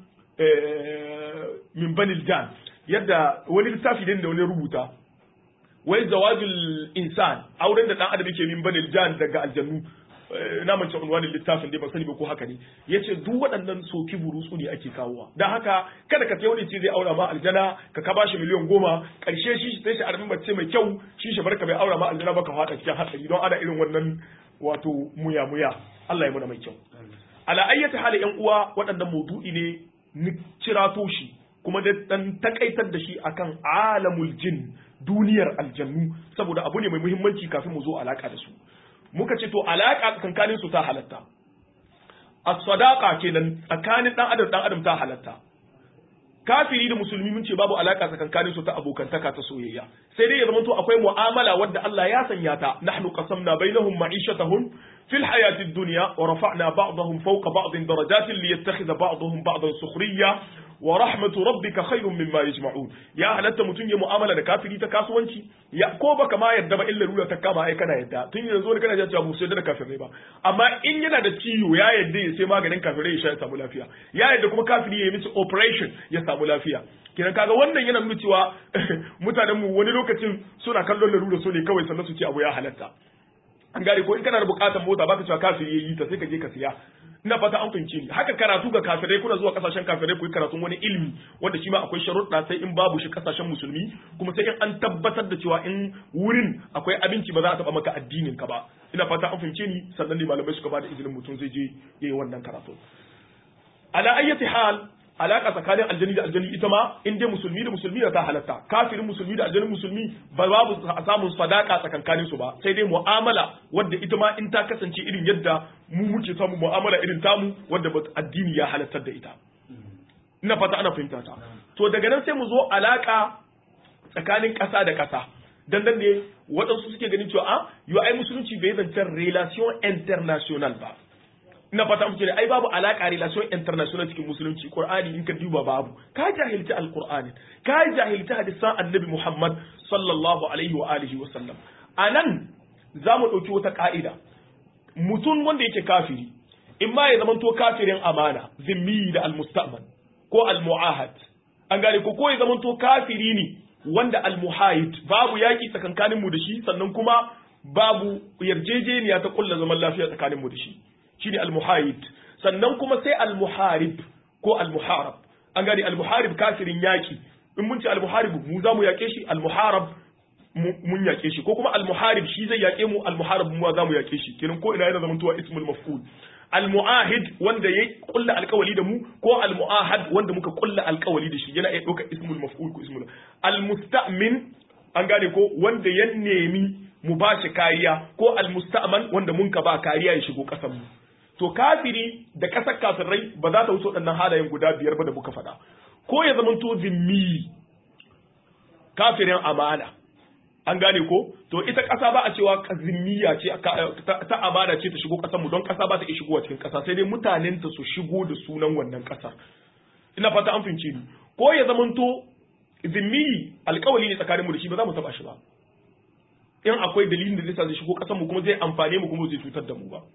min banil jan yadda wani littafi ne da wani rubuta wai zawajul insan auren da dan adam yake min banil jan daga aljannu na mance unwanin littafin dai ban sani ba ko haka ne yace duk waɗannan soki burutsu ne ake kawowa dan haka kada ka wani ce zai aura ma aljana ka ka bashi miliyan goma karshe shi sai shi armin mace mai kyau shi shi barka bai aura ma aljana ba ka fada cikin hatsari don ana irin wannan wato muya muya Allah ya muna mai kyau ala ayyati hali yan uwa waɗannan maudu'i ne ni cirato shi kuma da dan takaitar da shi akan alamul jin duniyar aljannu saboda abu ne mai muhimmanci kafin mu zo alaka da su muka ce to alaka tsakankanin su ta halatta as-sadaqa kenan tsakanin dan adam dan adam ta halatta kafiri da musulmi mun ce babu alaka tsakankanin su ta abokantaka ta soyayya sai dai ya zama to akwai mu'amala wadda Allah ya sanya ta nahnu qasamna bainahum ma'ishatahum fil hayati dunya wa rafa'na ba'dahum fawqa ba'din darajatin liyattakhidha ba'dahum ba'dan sukhriya wa rahmatu rabbika khairun mimma yajma'un ya halatta mutum ya mu'amala da kafiri ta kasuwanci ya ko baka ma yadda ba illa rura ta kama ai kana yadda tun yanzu ne kana cewa musu yadda da kafirai ba amma in yana da ciwo ya yadda ya sai maganin kafirai ya sha ya samu lafiya ya yadda kuma kafiri ya yi miki operation ya samu lafiya kenan kaga wannan yana nuna cewa mutanen mu wani lokacin suna kallon larura so ne kawai sannan su ce abu ya halatta an gane ko in kana da bukatar mota baka cewa kafiri yayi ta sai ka je ka siya ina fata an fahimce ni haka karatu ga kafirai kuna zuwa kasashen kafirai ku yi karatun wani ilimi wanda shi ma akwai sharuɗa sai in babu shi kasashen musulmi kuma sai in an tabbatar da cewa in wurin akwai abinci ba za a taba maka addinin ka ba ina fata an fahimce ni sannan ne malamai suka bada izinin mutum zai je yayi wannan karatu ala ayyati hal alaka tsakanin aljani da aljani ita ma in dai musulmi da musulmi da ta halatta kafirin musulmi da aljanin musulmi ba babu samun sadaka tsakankanin su ba sai dai mu'amala wadda ita ma in ta kasance irin yadda mu muke samu mu'amala irin tamu wadda addini ya halattar da ita ina fata ana fahimta ta to daga nan sai mu zo alaka tsakanin ƙasa da ƙasa dan nan ne waɗansu suke ganin cewa a yo ai musulunci bai zancen relation international ba ina fata muke ai babu alaka relation international cikin musulunci qur'ani in ka duba babu ka jahilci alqur'ani ka jahilci hadisan annabi muhammad sallallahu alaihi wa alihi wa sallam anan zamu dauki wata ka'ida mutum wanda yake kafiri in ma ya zamanto kafirin amana zimmi da almusta'man ko almu'ahad an gane ko ko ya zamanto kafiri ne wanda almuhayid babu yaki tsakankanin mu da shi sannan kuma babu yarjejeniya ta kulla zaman lafiya tsakanin mu da shi shine al-muhayid sannan kuma sai al-muharib ko al-muharab an gani al-muharib kafirin yaki in mun ce al-muharib mu za mu yake shi al-muharab mun yake shi ko kuma al-muharib shi zai yake mu al-muharab mu za mu yake shi kenan ko ina yana zaman tuwa ismul maf'ul al-mu'ahid wanda ya kulla alkawali da mu ko al-mu'ahad wanda muka kulla alkawali da shi yana iya ɗaukar ismul maf'ul ko ismul al-musta'min an gane ko wanda ya nemi mu ba shi kariya ko al-musta'man wanda mun ka ba kariya ya shigo ƙasar mu to kafiri da ƙasar kafirai ba za ta wuce waɗannan halayen guda biyar ba da muka faɗa ko ya zama to zimmi kafirin amana an gane ko to ita ƙasa ba a cewa zimmiya ce ta amana ce ta shigo ƙasar mu don ƙasa ba ta iya shigowa cikin ƙasa sai dai mutanen ta su shigo da sunan wannan ƙasar ina fata an fince ni ko ya zama to zimmi alƙawali ne tsakanin mu da shi ba za mu taɓa shi ba in akwai dalilin da zai sa zai shigo ƙasar mu kuma zai amfane mu kuma zai cutar da mu ba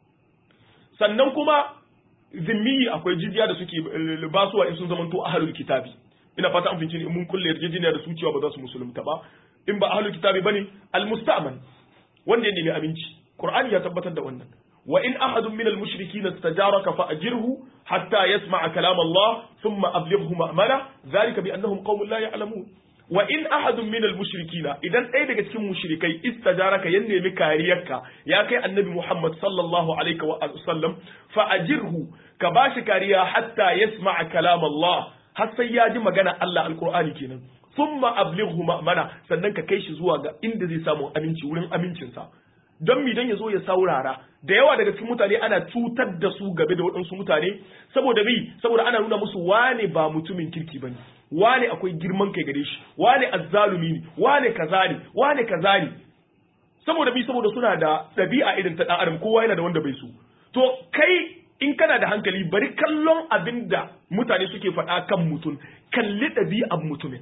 sannan kuma zimmi akwai jizya da suke basuwa in sun zamanto ahlul kitabi ina fata an fince in mun kulle yarjejeniya da su cewa ba za su musulunta ba in ba ahlul kitabi bane almusta'man wanda ya nemi aminci qur'ani ya tabbatar da wannan wa in ahadun min almushrikin istajaraka fa ajirhu hatta yasma'a kalam Allah thumma ablighu ma'mala dhalika bi annahum qaumun la ya'lamun wa in ahadun min almushrikina idan ɗaya daga cikin mushrikai istajaraka ya nemi kariyarka ya kai annabi Muhammad sallallahu alaihi wa sallam fa ajirhu ka bashi kariya hatta yasma'a kalam Allah har sai ya ji magana Allah alqur'ani kenan thumma ablighu ma'mana sannan ka kai shi zuwa ga inda zai samu aminci wurin amincinsa don mi dan ya zo ya saurara da yawa daga cikin mutane ana cutar da su gabe da waɗansu mutane saboda bi saboda ana nuna musu wane ba mutumin kirki bane wane akwai girman kai gare shi wane azzalumi ne wane kaza ne wane kaza ne saboda bi saboda suna da ɗabi'a irin ta ɗan adam kowa yana da wanda bai so to kai in kana da hankali bari kallon abin da mutane suke faɗa kan mutum kalli ɗabi'an mutumin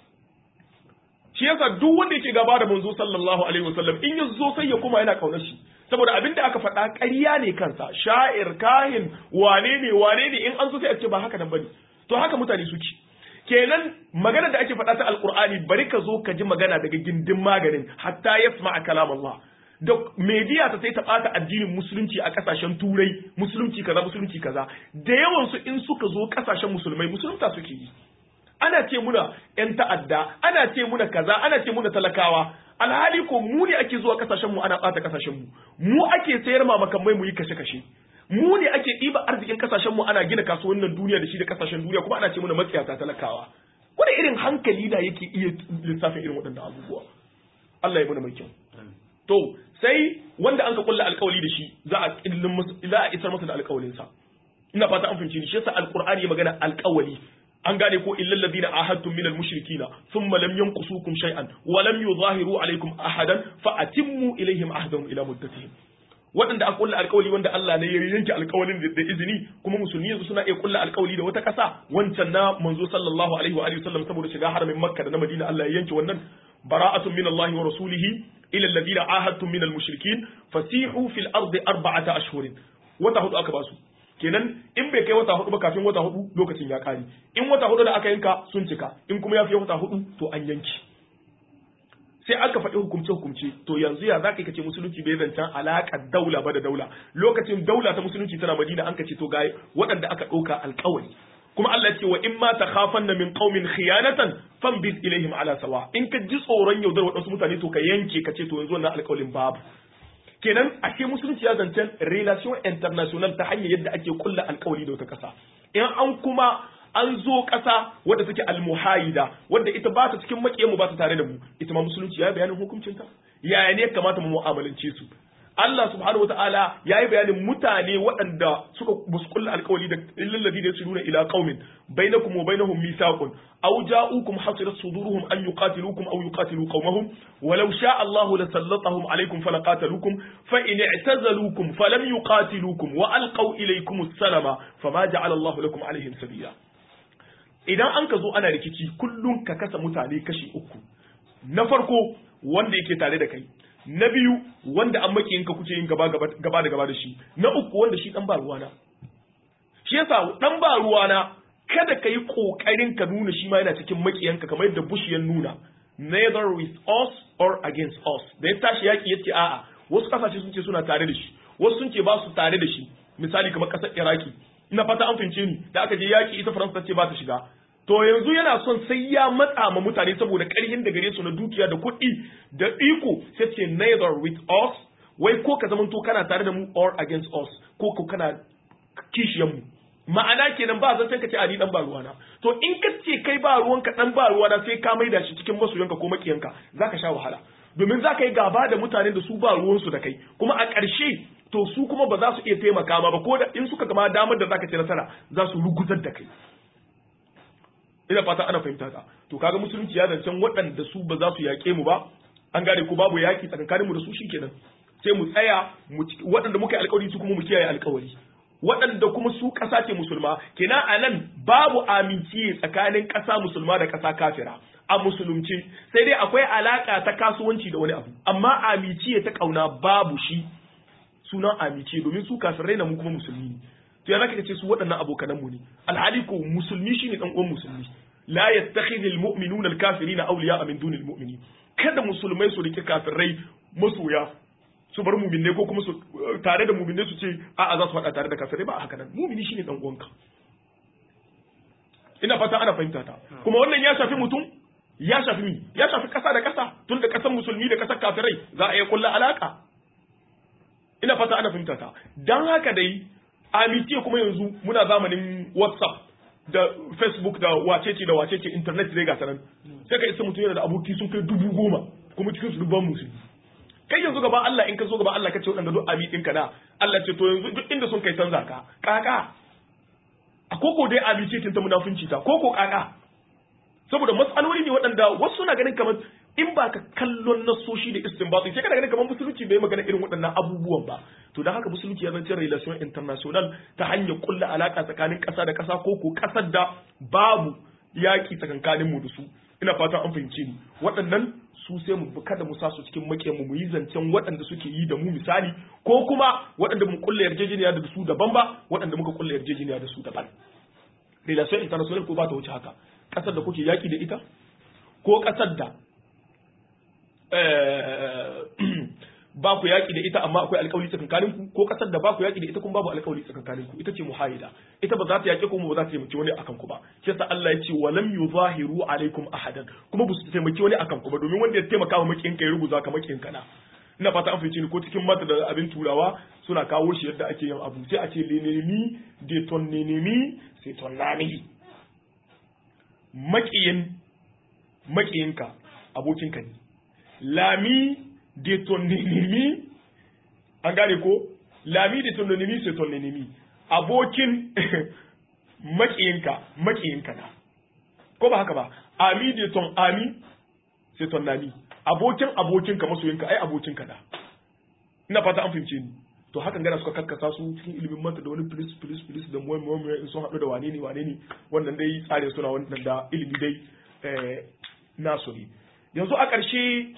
shi yasa duk wanda yake gaba da manzo sallallahu alaihi wasallam in ya zo sai ya kuma yana kaunar shi saboda abin da aka faɗa ƙarya ne kansa sha'ir kahin wane ne wane ne in an so sai a ce ba haka nan bane to haka mutane suke kenan magana da ake faɗa ta alqur'ani bari ka zo ka ji magana daga gindin maganin hatta yasma kalam Allah da media ta sai ta bata addinin musulunci a kasashen turai musulunci kaza musulunci kaza da yawan su in suka zo kasashen musulmai musulunta suke yi ana ce muna ‘yan ta'adda, ana ce muna kaza, ana ce muna talakawa, alhali ko mu ne ake zuwa kasashenmu ana ɓata kasashenmu, mu ake sayar ma makamai mu yi kashe-kashe, mu ne ake ɗiba arzikin kasashenmu ana gina kasuwannin duniya da shi da kasashen duniya kuma ana ce muna matsiyata talakawa. Wani irin hankali da yake iya lissafin irin waɗannan abubuwa. Allah ya muna mai kyau. To, sai wanda an ka kulla alkawali da shi za a za a isar masa da alkawalin sa ina fata an fahimci ni shi yasa alqur'ani ya magana alkawali an gane ko illal ladina ahadtum minal mushrikina thumma lam yanqusukum shay'an wa lam yuzahiru alaykum ahadan fa atimmu ilayhim ahdahum ila muddatihim waɗanda aka kulla alkawali wanda Allah ne ya yanke alkawalin da izini kuma musulmi yanzu suna iya kulla alkawali da wata ƙasa wancan na manzo sallallahu alaihi wa alihi wasallam saboda shiga haramin Makka da na Madina Allah ya yanke wannan bara'atun min Allah wa rasulihi ila alladhina ahadtum min al-mushrikin fasihu fil ardi arba'ata ashhurin wata hudu aka basu kenan in bai kai wata hudu ba kafin wata hudu lokacin ya kare in wata hudu da aka yanka sun cika in kuma ya fi wata hudu to an yanki sai aka faɗi hukumce hukumce to yanzu ya zaka kace musulunci bai zancen alaƙar daula ba da daula lokacin daula ta musulunci tana madina an kace to ga waɗanda aka ɗauka alƙawari kuma Allah ce wa in ma takhafanna min qaumin khiyanatan fambiz ilaihim ala sawa in ka ji tsoron yaudar waɗansu mutane to ka yanke ka ce to yanzu wannan alƙawarin babu kenan ashe musulunci ya zancen relation international ta hanyar yadda ake kulla alƙawari da wata ƙasa in an kuma an zo ƙasa wadda take almuhayida wadda ita ba ta cikin maƙiyanmu ba ta tare da mu ita ma musulunci ya bayanin hukuncinta yaya ne kamata mu mu'amalance su Allah subhanahu wataala ya yi bayanin mutane waɗanda suka basu kulla alƙawari da illal ladina yasuluna ila qaumin bainakum wa bainahum mithaqun aw ja'ukum hasirat suduruhum an yuqatilukum aw yuqatilu qaumahum walau sha'a Allahu lasallatahum alaykum falaqatalukum fa in i'tazalukum falam yuqatilukum wa alqaw ilaykum as-salama fama ja'ala Allahu lakum alayhim sabila idan an ka zo ana rikici kullum ka kasa mutane kashi uku na farko wanda yake tare da kai na biyu wanda an makiyinka kuke yin gaba gaba da gaba da shi na uku wanda shi dan ba ruwana shi yasa dan ba ruwana kada ka yi kokarin ka nuna shi ma yana cikin makiyanka kamar yadda Bush ya nuna neither with us or against us da ya tashi yaki yace a'a wasu kasashe sun ce suna tare da shi wasu sun ce ba su tare da shi misali kamar kasar Iraki ina fata an fince ni da aka je yaki ita Faransa ta ce ba ta shiga to yanzu yana son sai ya matsa ma mutane saboda ƙarhin da gare su na dukiya da kuɗi da iko sai ce neither with us wai ko ka zamanto kana tare da mu or against us ko ko kana kishiyan mu ma'ana kenan ba zan ka ce a ni dan ba ruwana to in ka ce kai ba ruwanka dan ba ruwana sai ka maida shi cikin masoyanka ko makiyanka zaka sha wahala domin za ka yi gaba da mutanen da su ba ruwansu da kai kuma a ƙarshe to su kuma ba za su iya taimaka ma ba ko da in suka gama damar da zaka ci nasara za su ruguzar da kai ina fata ana fahimta ka to kaga musulunci ya zancen waɗanda su ba za su yaƙe mu ba an gane ko babu yaƙi tsakankanin mu da su shikenan sai mu tsaya waɗanda muka yi alƙawari su kuma mu kiyaye alƙawari waɗanda kuma su ƙasa ce musulma kenan a nan babu aminci tsakanin ƙasa musulma da ƙasa kafira a musulunci sai dai akwai alaƙa ta kasuwanci da wani abu amma aminci ta ƙauna babu shi sunan aminci domin su kafirai na mu kuma musulmi ne to ya zaka ce su waɗannan abokanan mu ne alhali ko musulmi shine dan uwan musulmi la yattakhidhu almu'minuna alkafirina awliya'a min dunil mu'minin kada musulmai su rike kafirai masoya su bar mu'minai ko kuma su tare da mu'minai su ce a'a za su faɗa tare da kafirai ba haka nan mu'mini shine dan uwanka ina fata ana fahimta ta kuma wannan ya shafi mutum ya shafi mi ya shafi kasa da kasa tun da kasan musulmi da kasar kafirai za a iya kulla alaka ina fata ana fahimta ta dan haka dai amitiya kuma yanzu muna zamanin whatsapp da facebook da wacece da wacece internet dai ga sanan sai ka isa mutum yana da aboki sun kai dubu goma kuma cikin su dubban musulmi kai yanzu gaba Allah in ka zo gaba Allah ka ce waɗanda duk ami ɗinka na Allah ce to yanzu duk inda sun kai canza ka kaka a koko dai amice ta munafunci ta koko kaka saboda matsaloli ne waɗanda wasu suna ganin kamar in ba ka kallon nasoshi da istinbati sai kana ganin kamar musulunci bai magana irin waɗannan abubuwan ba to da haka musulunci ya zance relation international ta hanyar kulla alaka tsakanin ƙasa da ƙasa ko ko ƙasar da babu yaƙi tsakankanin mu da su ina fatan an fahimce ni waɗannan su sai mu kada mu sa su cikin makiyan mu yi zancen waɗanda suke yi da mu misali ko kuma waɗanda mu kulla yarjejeniya da su daban ba waɗanda muka kulla yarjejeniya da su daban relation international ko ba ta wuce haka ƙasar da kuke yaƙi da ita ko ƙasar da ba ku yaƙi da ita amma akwai alƙawari tsakankanin ku ko ƙasar da ba ku yaƙi da ita kuma babu alƙawari tsakankanin ku ita ce muhayida ita ba za ta yaƙe ku ba za ta taimaki wani akan ku ba shi yasa Allah ya ce walam yuzahiru alaikum ahadan kuma ba su taimaki wani akan ku ba domin wanda ya taimaka wa makiyin ka ya ruguza ka makiyin ka na ina fata an fice ni ko cikin mata da abin turawa suna kawo shi yadda ake yin abu sai a ce lenemi de ton nenemi sai ton nani makiyin makiyinka abokinka ne lami de ton nenemi an gane ko lami da ton ennemi c'est ton ennemi abokin makiyinka makiyinka na ko ba haka ba ami da ton ami c'est ton ami abokin abokinka masoyinka ai abokinka da ina fata an fahimce ni to hakan gana suka karkasa su cikin ilimin manta da wani filis filis filis da muwai muwai in sun haɗu da wane ne wane ne wannan dai tsare suna wannan da ilimi dai nasu ne yanzu a ƙarshe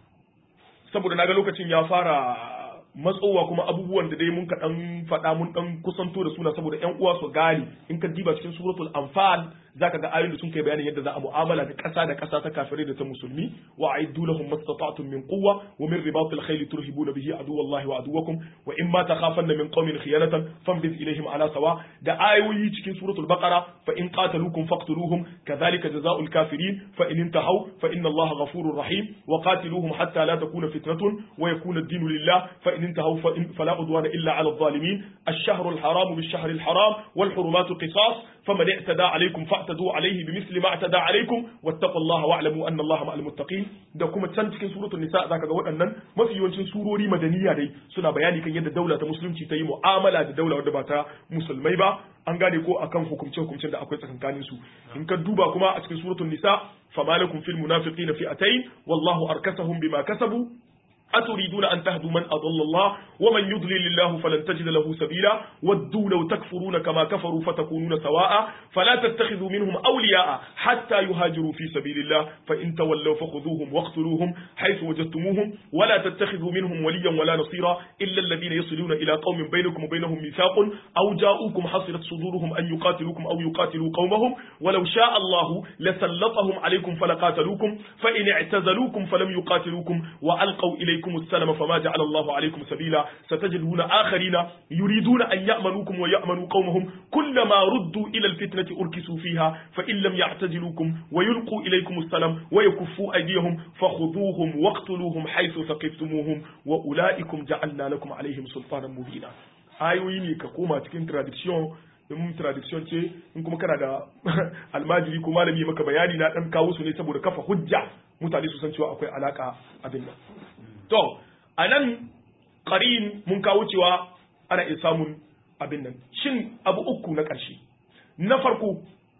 saboda naga lokacin ya fara matsowa kuma abubuwan da dai mun ka dan faɗa mun dan kusanto da suna saboda ƴan uwa su gane in ka diba cikin suratul anfal zaka ga ayoyin da sun kai bayanin yadda za a mu'amala da ƙasa da ƙasa ta kafirai da ta musulmi wa aiddu lahum mastata'tum min quwwa wa min ribatil khayl turhibuna bihi aduwallahi wa aduwakum wa in ma takhafanna min qaumin khiyanatan fanbiz ilayhim ala sawa da ayoyi cikin suratul baqara fa in qataluukum faqtuluhum kadhalika jazaa'ul kafirin fa in intahaw fa inna allaha ghafurur rahim wa qatiluhum hatta la takuna fitnatun wa yakuna ad-dinu lillah fa in انتهوا فلا عدوان إلا على الظالمين الشهر الحرام بالشهر الحرام والحرمات قصاص فمن اعتدى عليكم فاعتدوا عليه بمثل ما اعتدى عليكم واتقوا الله واعلموا أن الله مع المتقين da kuma can cikin suratul nisa zaka ga waɗannan mafi yawancin surori madaniya dai suna bayani kan yadda daula ta musulunci ta yi mu'amala da daula wadda ba ta musulmai ba an gane ko akan hukumce hukumcen da akwai tsakankanin su in ka duba kuma a cikin suratul nisa famalakum fil munafiqina fi'atayn wallahu arkasahum bima kasabu أتريدون أن تهدوا من أضل الله ومن يضلل الله فلن تجد له سبيلا ودوا لو تكفرون كما كفروا فتكونون سواء فلا تتخذوا منهم أولياء حتى يهاجروا في سبيل الله فإن تولوا فخذوهم واقتلوهم حيث وجدتموهم ولا تتخذوا منهم وليا ولا نصيرا إلا الذين يصلون إلى قوم بينكم وبينهم ميثاق أو جاءوكم حصرت صدورهم أن يقاتلوكم أو يقاتلوا قومهم ولو شاء الله لسلطهم عليكم فلقاتلوكم فإن اعتزلوكم فلم يقاتلوكم وألقوا إليكم عليكم السلام فما جعل الله عليكم سبيلا ستجدون آخرين يريدون أن يأمنوكم ويأمنوا قومهم كلما ردوا إلى الفتنة أركسوا فيها فإن لم يعتزلوكم ويلقوا إليكم السلام ويكفوا أيديهم فخذوهم واقتلوهم حيث ثقفتموهم وأولئكم جعلنا لكم عليهم سلطانا مبينا ayoyi ne ka koma cikin tradition in tradition ce in kuma kana da almajiri ko malami maka bayani na dan kawo su ne saboda kafa hujja mutane su san cewa akwai alaka abin nan To, a nan ƙarin mun kawo cewa ana iya samun abin nan. Shin abu uku na ƙarshe, na farko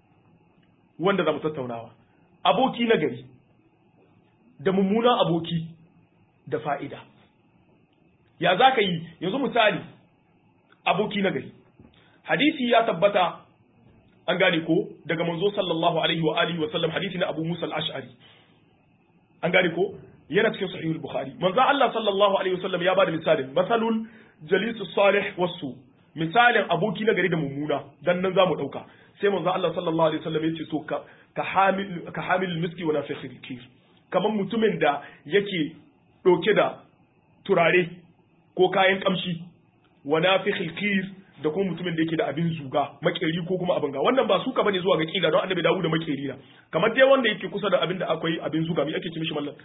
wanda za mu tattaunawa, aboki na gari, da mummunan aboki da fa'ida. Ya za ka yi, yanzu misali, aboki na gari. Hadisi ya tabbata an gane ko daga manzo sallallahu alaihi wa alihi wa sallam hadisi na Abu Musa al-Ash'ari. An gane ko yana cikin sahihul bukhari manzo Allah sallallahu alaihi wasallam ya bada misalin masalul jalis salih wasu misalin aboki na gari da mummuna dan nan zamu dauka sai manzo Allah sallallahu alaihi wasallam yace so ka ka hamil ka hamil miski wa nafikhil kir kaman mutumin da yake dauke da turare ko kayan kamshi wa nafikhil kir da kuma mutumin da yake da abin zuga makeri ko kuma abin ga wannan ba suka bane zuwa ga kila don annabi dawo da makeri na kamar dai wanda yake kusa da abin da akwai abin zuga me ake ce mishi mallan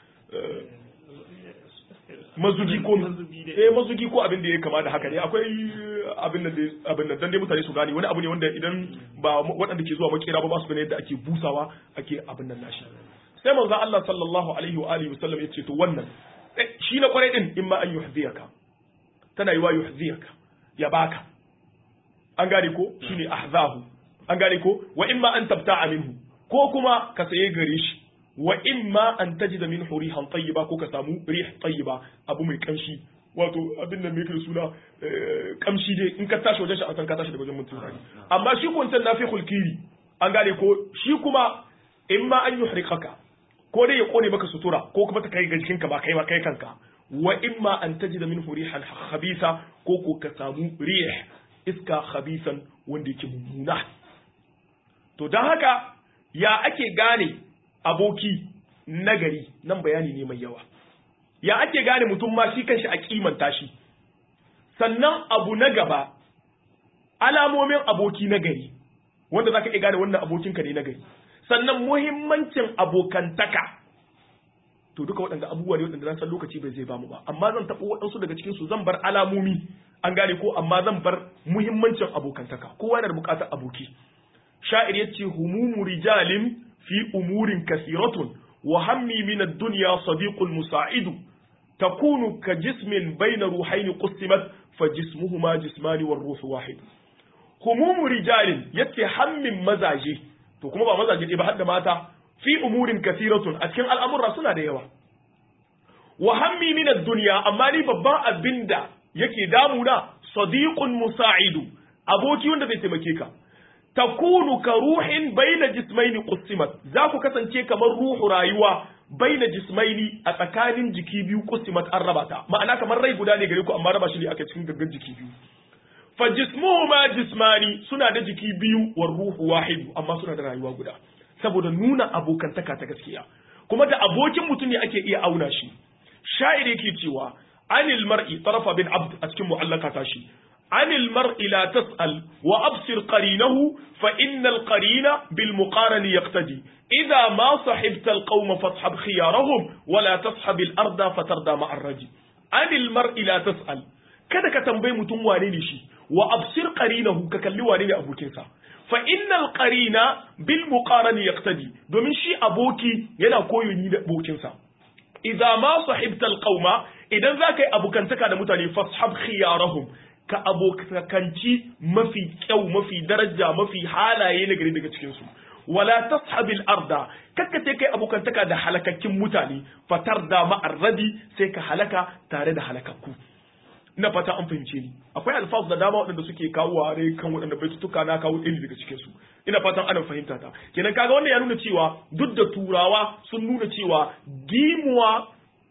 mazugi ko eh mazugi ko abin da ya kama da haka ne akwai abin da abin da dan dai mutane su gane wani abu ne wanda idan ba waɗanda ke zuwa makera ba ba su gane yadda ake busawa ake abin nan nashi sai manzo Allah sallallahu alaihi wa alihi wasallam yace to wannan shi na kwarai din in ma an yuhdiyaka tana yi wa yuhdiyaka ya baka an gane ko shine ahzahu an gane ko wa imma an tabta'a minhu ko kuma ka saye gare shi wa imma an tajida min rihan tayyiba ko ka samu rih tayyiba abu mai kamshi wato abin da mai kira suna kamshi dai in ka tashi wajen shi a san ka tashi daga wajen mutum amma shi kun san nafi hulkiri an gane ko shi kuma imma an yuhriqaka ko dai ya kone maka sutura ko kuma ta kai ga jikinka ba kai ba kai kanka wa imma an tajida min rihan khabisa ko ko ka samu rih iska khabisan wanda yake mummuna to don haka ya ake gane aboki nagari nan bayani ne mai yawa ya ake gane mutum ma shi kanshi a kimanta shi sannan abu na gaba alamomin aboki nagari wanda zaka iya gane wannan abokinka ne nagari sannan muhimmancin abokantaka to duka waɗanda abubuwa ne waɗanda na san lokaci bai zai bamu ba amma zan taɓa waɗansu daga cikin su zan bar alamomi an gane ko amma zan bar muhimmancin abokantaka kowa yana da buƙatar aboki sha'ir yace humumu rijalin fi umurin kasiratun wa hammi min ad-dunya sadiqul musa'idu takunu ka jismin bayna ruhaini qusimat fa jismuhuma jismani war ruhu wahid humumu rijalin yace hammin mazaje to kuma ba mazaje ɗaya ba har da mata fi umurin kasiratun a cikin al'amura suna da yawa wa hammi min ad-dunya amma ni babban abinda yake damuna sadiqun musa'idu aboki wanda zai taimake ka takunu ka ruhin baina jismaini qusimat za ku kasance kamar ruhu rayuwa baina jismaini a tsakanin jiki biyu qusimat an raba ta ma'ana kamar rai guda ne gare ku amma raba shi ne aka cikin gaggan jiki biyu fa jismuhuma jismani suna da jiki biyu wa ruhu wahidu amma suna da rayuwa guda saboda nuna abokantaka ta gaskiya kuma da abokin mutum ne ake iya auna shi sha'ir yake cewa anil mar'i tarafa bin abd a cikin mu'allaka ta shi anil mar'i la tas'al wa absir qarinahu fa innal qarina bil muqarani yaqtadi idha ma sahibta al qawma fashab khiyarahum wa la tashab al arda fatarda ma ar raji anil mar'i la tas'al kada ka tambayi mutum wane ne shi wa absir qarinahu ka kalli wane ne abokinsa fa innal qarina bil muqarani yaqtadi domin shi aboki yana koyo ni da abokinsa idza ma sahibta alqauma idan zaka yi abokantaka da mutane fashab khiyarahum ka abokanci mafi kyau mafi daraja mafi halaye na gari daga cikin su wala tashabil arda kakka sai kai abokantaka da halakakkin mutane fatar da ma'arradi sai ka halaka tare da halakakku ina fata an fahimce ni akwai alfaz da dama waɗanda suke kawo ware kan waɗanda baitutuka na kawo ɗaya daga cikin su ina fatan ana fahimta ta kenan kaga wannan ya nuna cewa duk da turawa sun nuna cewa dimuwa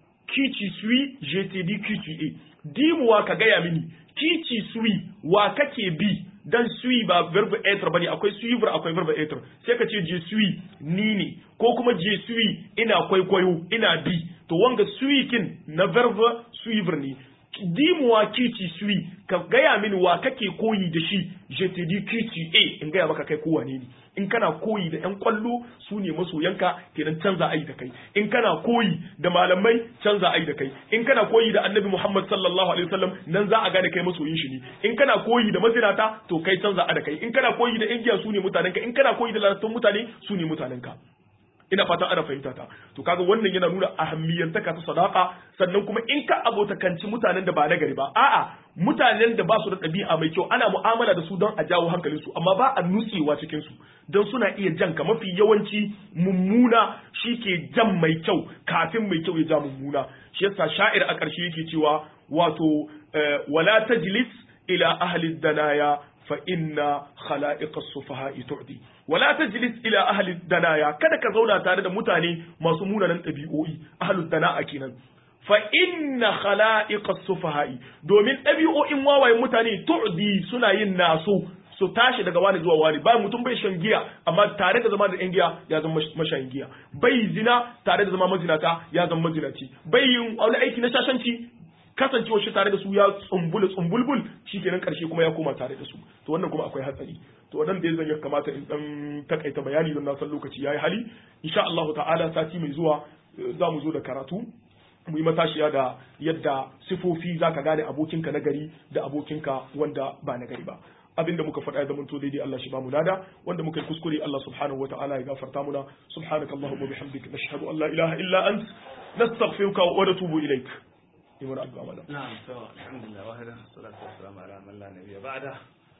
kici sui jtd qta dimuwa ka gaya mini kici sui wa kake bi dan sui ba verbe être bane akwai suivre akwai verbe être sai ka ce je suis ni ne ko kuma je suis ina kwaikwayo ina bi to wanga sui kin na verbe suivre ne dimuwa kici sui ka gaya mini wa kake koyi da shi je te di kici a in gaya maka kai kowa ne in kana koyi da yan kwallo su ne masoyanka kenan canza ai da kai in kana koyi da malamai canza ai da kai in kana koyi da annabi muhammad sallallahu alaihi wasallam nan za a gane kai masoyin shi ne in kana koyi da mazinata to kai canza a da kai in kana koyi da ingiya su ne mutanenka in kana koyi da lalattun mutane su ne mutanenka ina fatan ana fahimta ta to kaga wannan yana nuna ahammiyantaka ta sadaqa sannan kuma in ka abotakanci mutanen da ba na gari ba a'a mutanen da ba su da ɗabi'a mai kyau ana mu'amala da su don a jawo hankalin su amma ba a nutsewa cikin su don suna iya jan ka mafi yawanci mummuna shi ke jan mai kyau kafin mai kyau ya ja mummuna shi yasa sha'ir a ƙarshe yake cewa wato wala tajlis ila ahli danaya fa inna khala'iqas sufaha'i tu'di wala tajlis ila ahli danaya kada ka zauna tare da mutane masu munanan ɗabi'o'i ahli dana'a kenan fa inna khala'iqas sufaha'i domin ɗabi'o'in wawayen mutane tu'di suna yin naso su tashi daga wani zuwa wani bayan mutum bai shan giya amma tare da zama da yan giya ya zama mashayin giya bai zina tare da zama mazinata ya zama mazinaci bai yin wani aiki na shashanci kasancewar shi tare da su ya tsumbula tsumbulbul shikenan karshe kuma ya koma tare da su to wannan kuma akwai hatsari to wannan da zan ya kamata in dan takaita bayani don na san lokaci yayi hali insha Allah ta'ala sati mai zuwa za mu zo da karatu mu yi matashiya da yadda sifofi zaka gane abokinka na gari da abokinka wanda ba na gari ba abinda muka faɗa ya zama to daidai Allah shi ba mu lada wanda muka yi kuskure Allah subhanahu wataala ya gafarta muna subhanakallahumma bihamdika nashhadu an la ilaha illa ant nastaghfiruka wa natubu ilaik yi wani abu amala. Na'am, to alhamdulillah wahida salatu wassalamu ala man la nabiyya ba'da.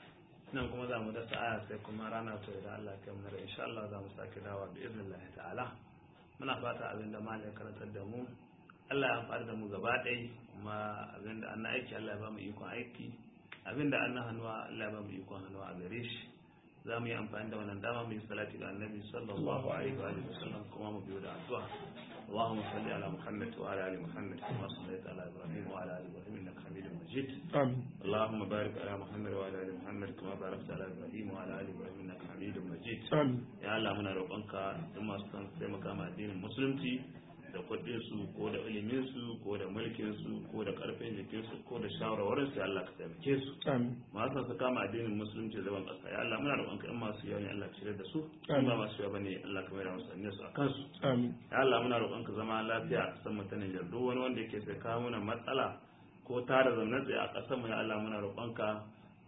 Nan kuma za mu dasa aya sai kuma rana to idan Allah ya kamar insha Allah za mu sake dawa bi iznillah ta'ala. Muna fata abin da malai karantar da mu Allah ya amfani da mu gaba ɗaya kuma abin da an aiki Allah ya ba mu ikon aiki abin da an hannuwa Allah ya ba mu ikon hannuwa a gare shi za mu yi amfani da wannan dama mu yi salati ga annabi sallallahu alaihi wa sallam kuma mu biyo da addu'a اللهم صل على محمد وعلى ال محمد كما صليت على ابراهيم وعلى ال ابراهيم انك حميد مجيد آمين اللهم بارك على محمد وعلى ال محمد كما باركت على ابراهيم وعلى ال ابراهيم انك حميد مجيد آمين ya Allah muna roƙonka duk masu son taimaka ma addinin musulunci da kuɗin su ko da ilimin su ko da mulkin su ko da ƙarfin jikin su ko da shawarwarin su ya Allah ka taimake su آمين masu son su kama addinin musulunci zaman ƙasa ya Allah muna roƙonka in masu yawa ne Allah ka shirya da su in Amin. ba masu yawa bane Allah ka mai da musu aniyar su a kansu آمين ya Allah muna roƙonka zama lafiya a ƙasar mu ta Nijar duk wani wanda yake sai kawo mana matsala ko tara zaune tsaye a ƙasar mu ya Allah muna roƙonka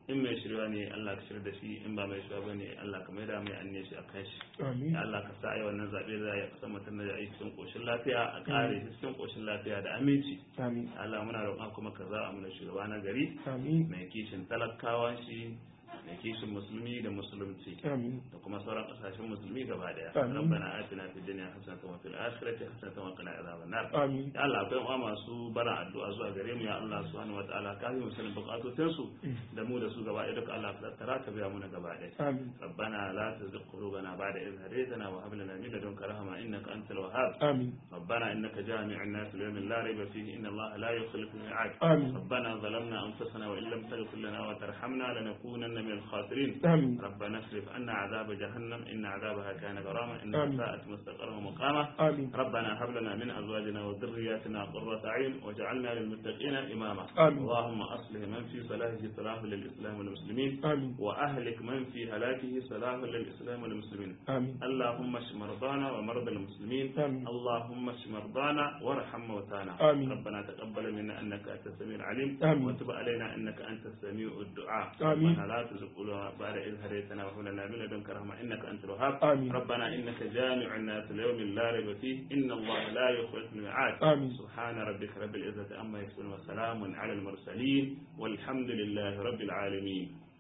in mai shirya ne Allah ka shirya da shi in ba mai shirya ba ne Allah ka maida mai anne shi a kan shi amin ya Allah ka sa ai wannan zaɓe da ya kusa mutum da ya cikin ƙoshin lafiya a ƙare shi cikin ƙoshin lafiya da aminci amin Ya Allah muna roƙon kuma ka za a mana shugaba na gari amin mai kishin talakawa shi mai kishin musulmi da musulunci amin da kuma sauran kasashen musulmi gaba daya Amin. rabbana atina fid dunya hasanatan wa fil akhirati hasanatan wa qina adhaban nar amin ya Allah akwai uwa masu bara addu'a zuwa gare mu ya Allah subhanahu wa ta'ala ka yi musulun bukatun su da mu da su gaba ɗaya duka Allah ka tattara ka biya muna gaba ɗaya amin ربنا لا تزغ قلوبنا بعد إذ هديتنا وهب لنا من لدنك رحمة إنك أنت الوهاب amin ربنا إنك جامع الناس ليوم لا ريب فيه إن الله لا يخلف الميعاد amin ربنا ظلمنا أنفسنا وإن لم تغفر لنا وترحمنا لنكونن من الخاسرين amin ربنا اصرف عنا عذاب جهنم إن عذابها كان غراما آمين. إنها ساءت مستقرا ومقاما amin ربنا هب لنا من أزواجنا وذرياتنا قرة أعين واجعلنا للمتقين إماما آمين. اللهم أصلح من في صلاحه صلاح للإسلام والمسلمين amin وأهلك من في هلاكه صلاح للإسلام والمسلمين amin اللهم اشف مرضانا ومرضى المسلمين آمين. اللهم اشف مرضانا وارحم موتانا آمين. ربنا تقبل منا انك انت السميع العليم آمين. وتب علينا انك انت السميع الدعاء آمين. ربنا لا تزغ قلوبنا بعد إذ هديتنا وهب لنا من لدنك رحمة انك انت الوهاب آمين. ربنا انك جامع الناس ليوم لا ريب فيه ان الله لا يخلف الميعاد آمين. سبحان ربك رب العزة عما يصفون وسلام على المرسلين والحمد لله رب العالمين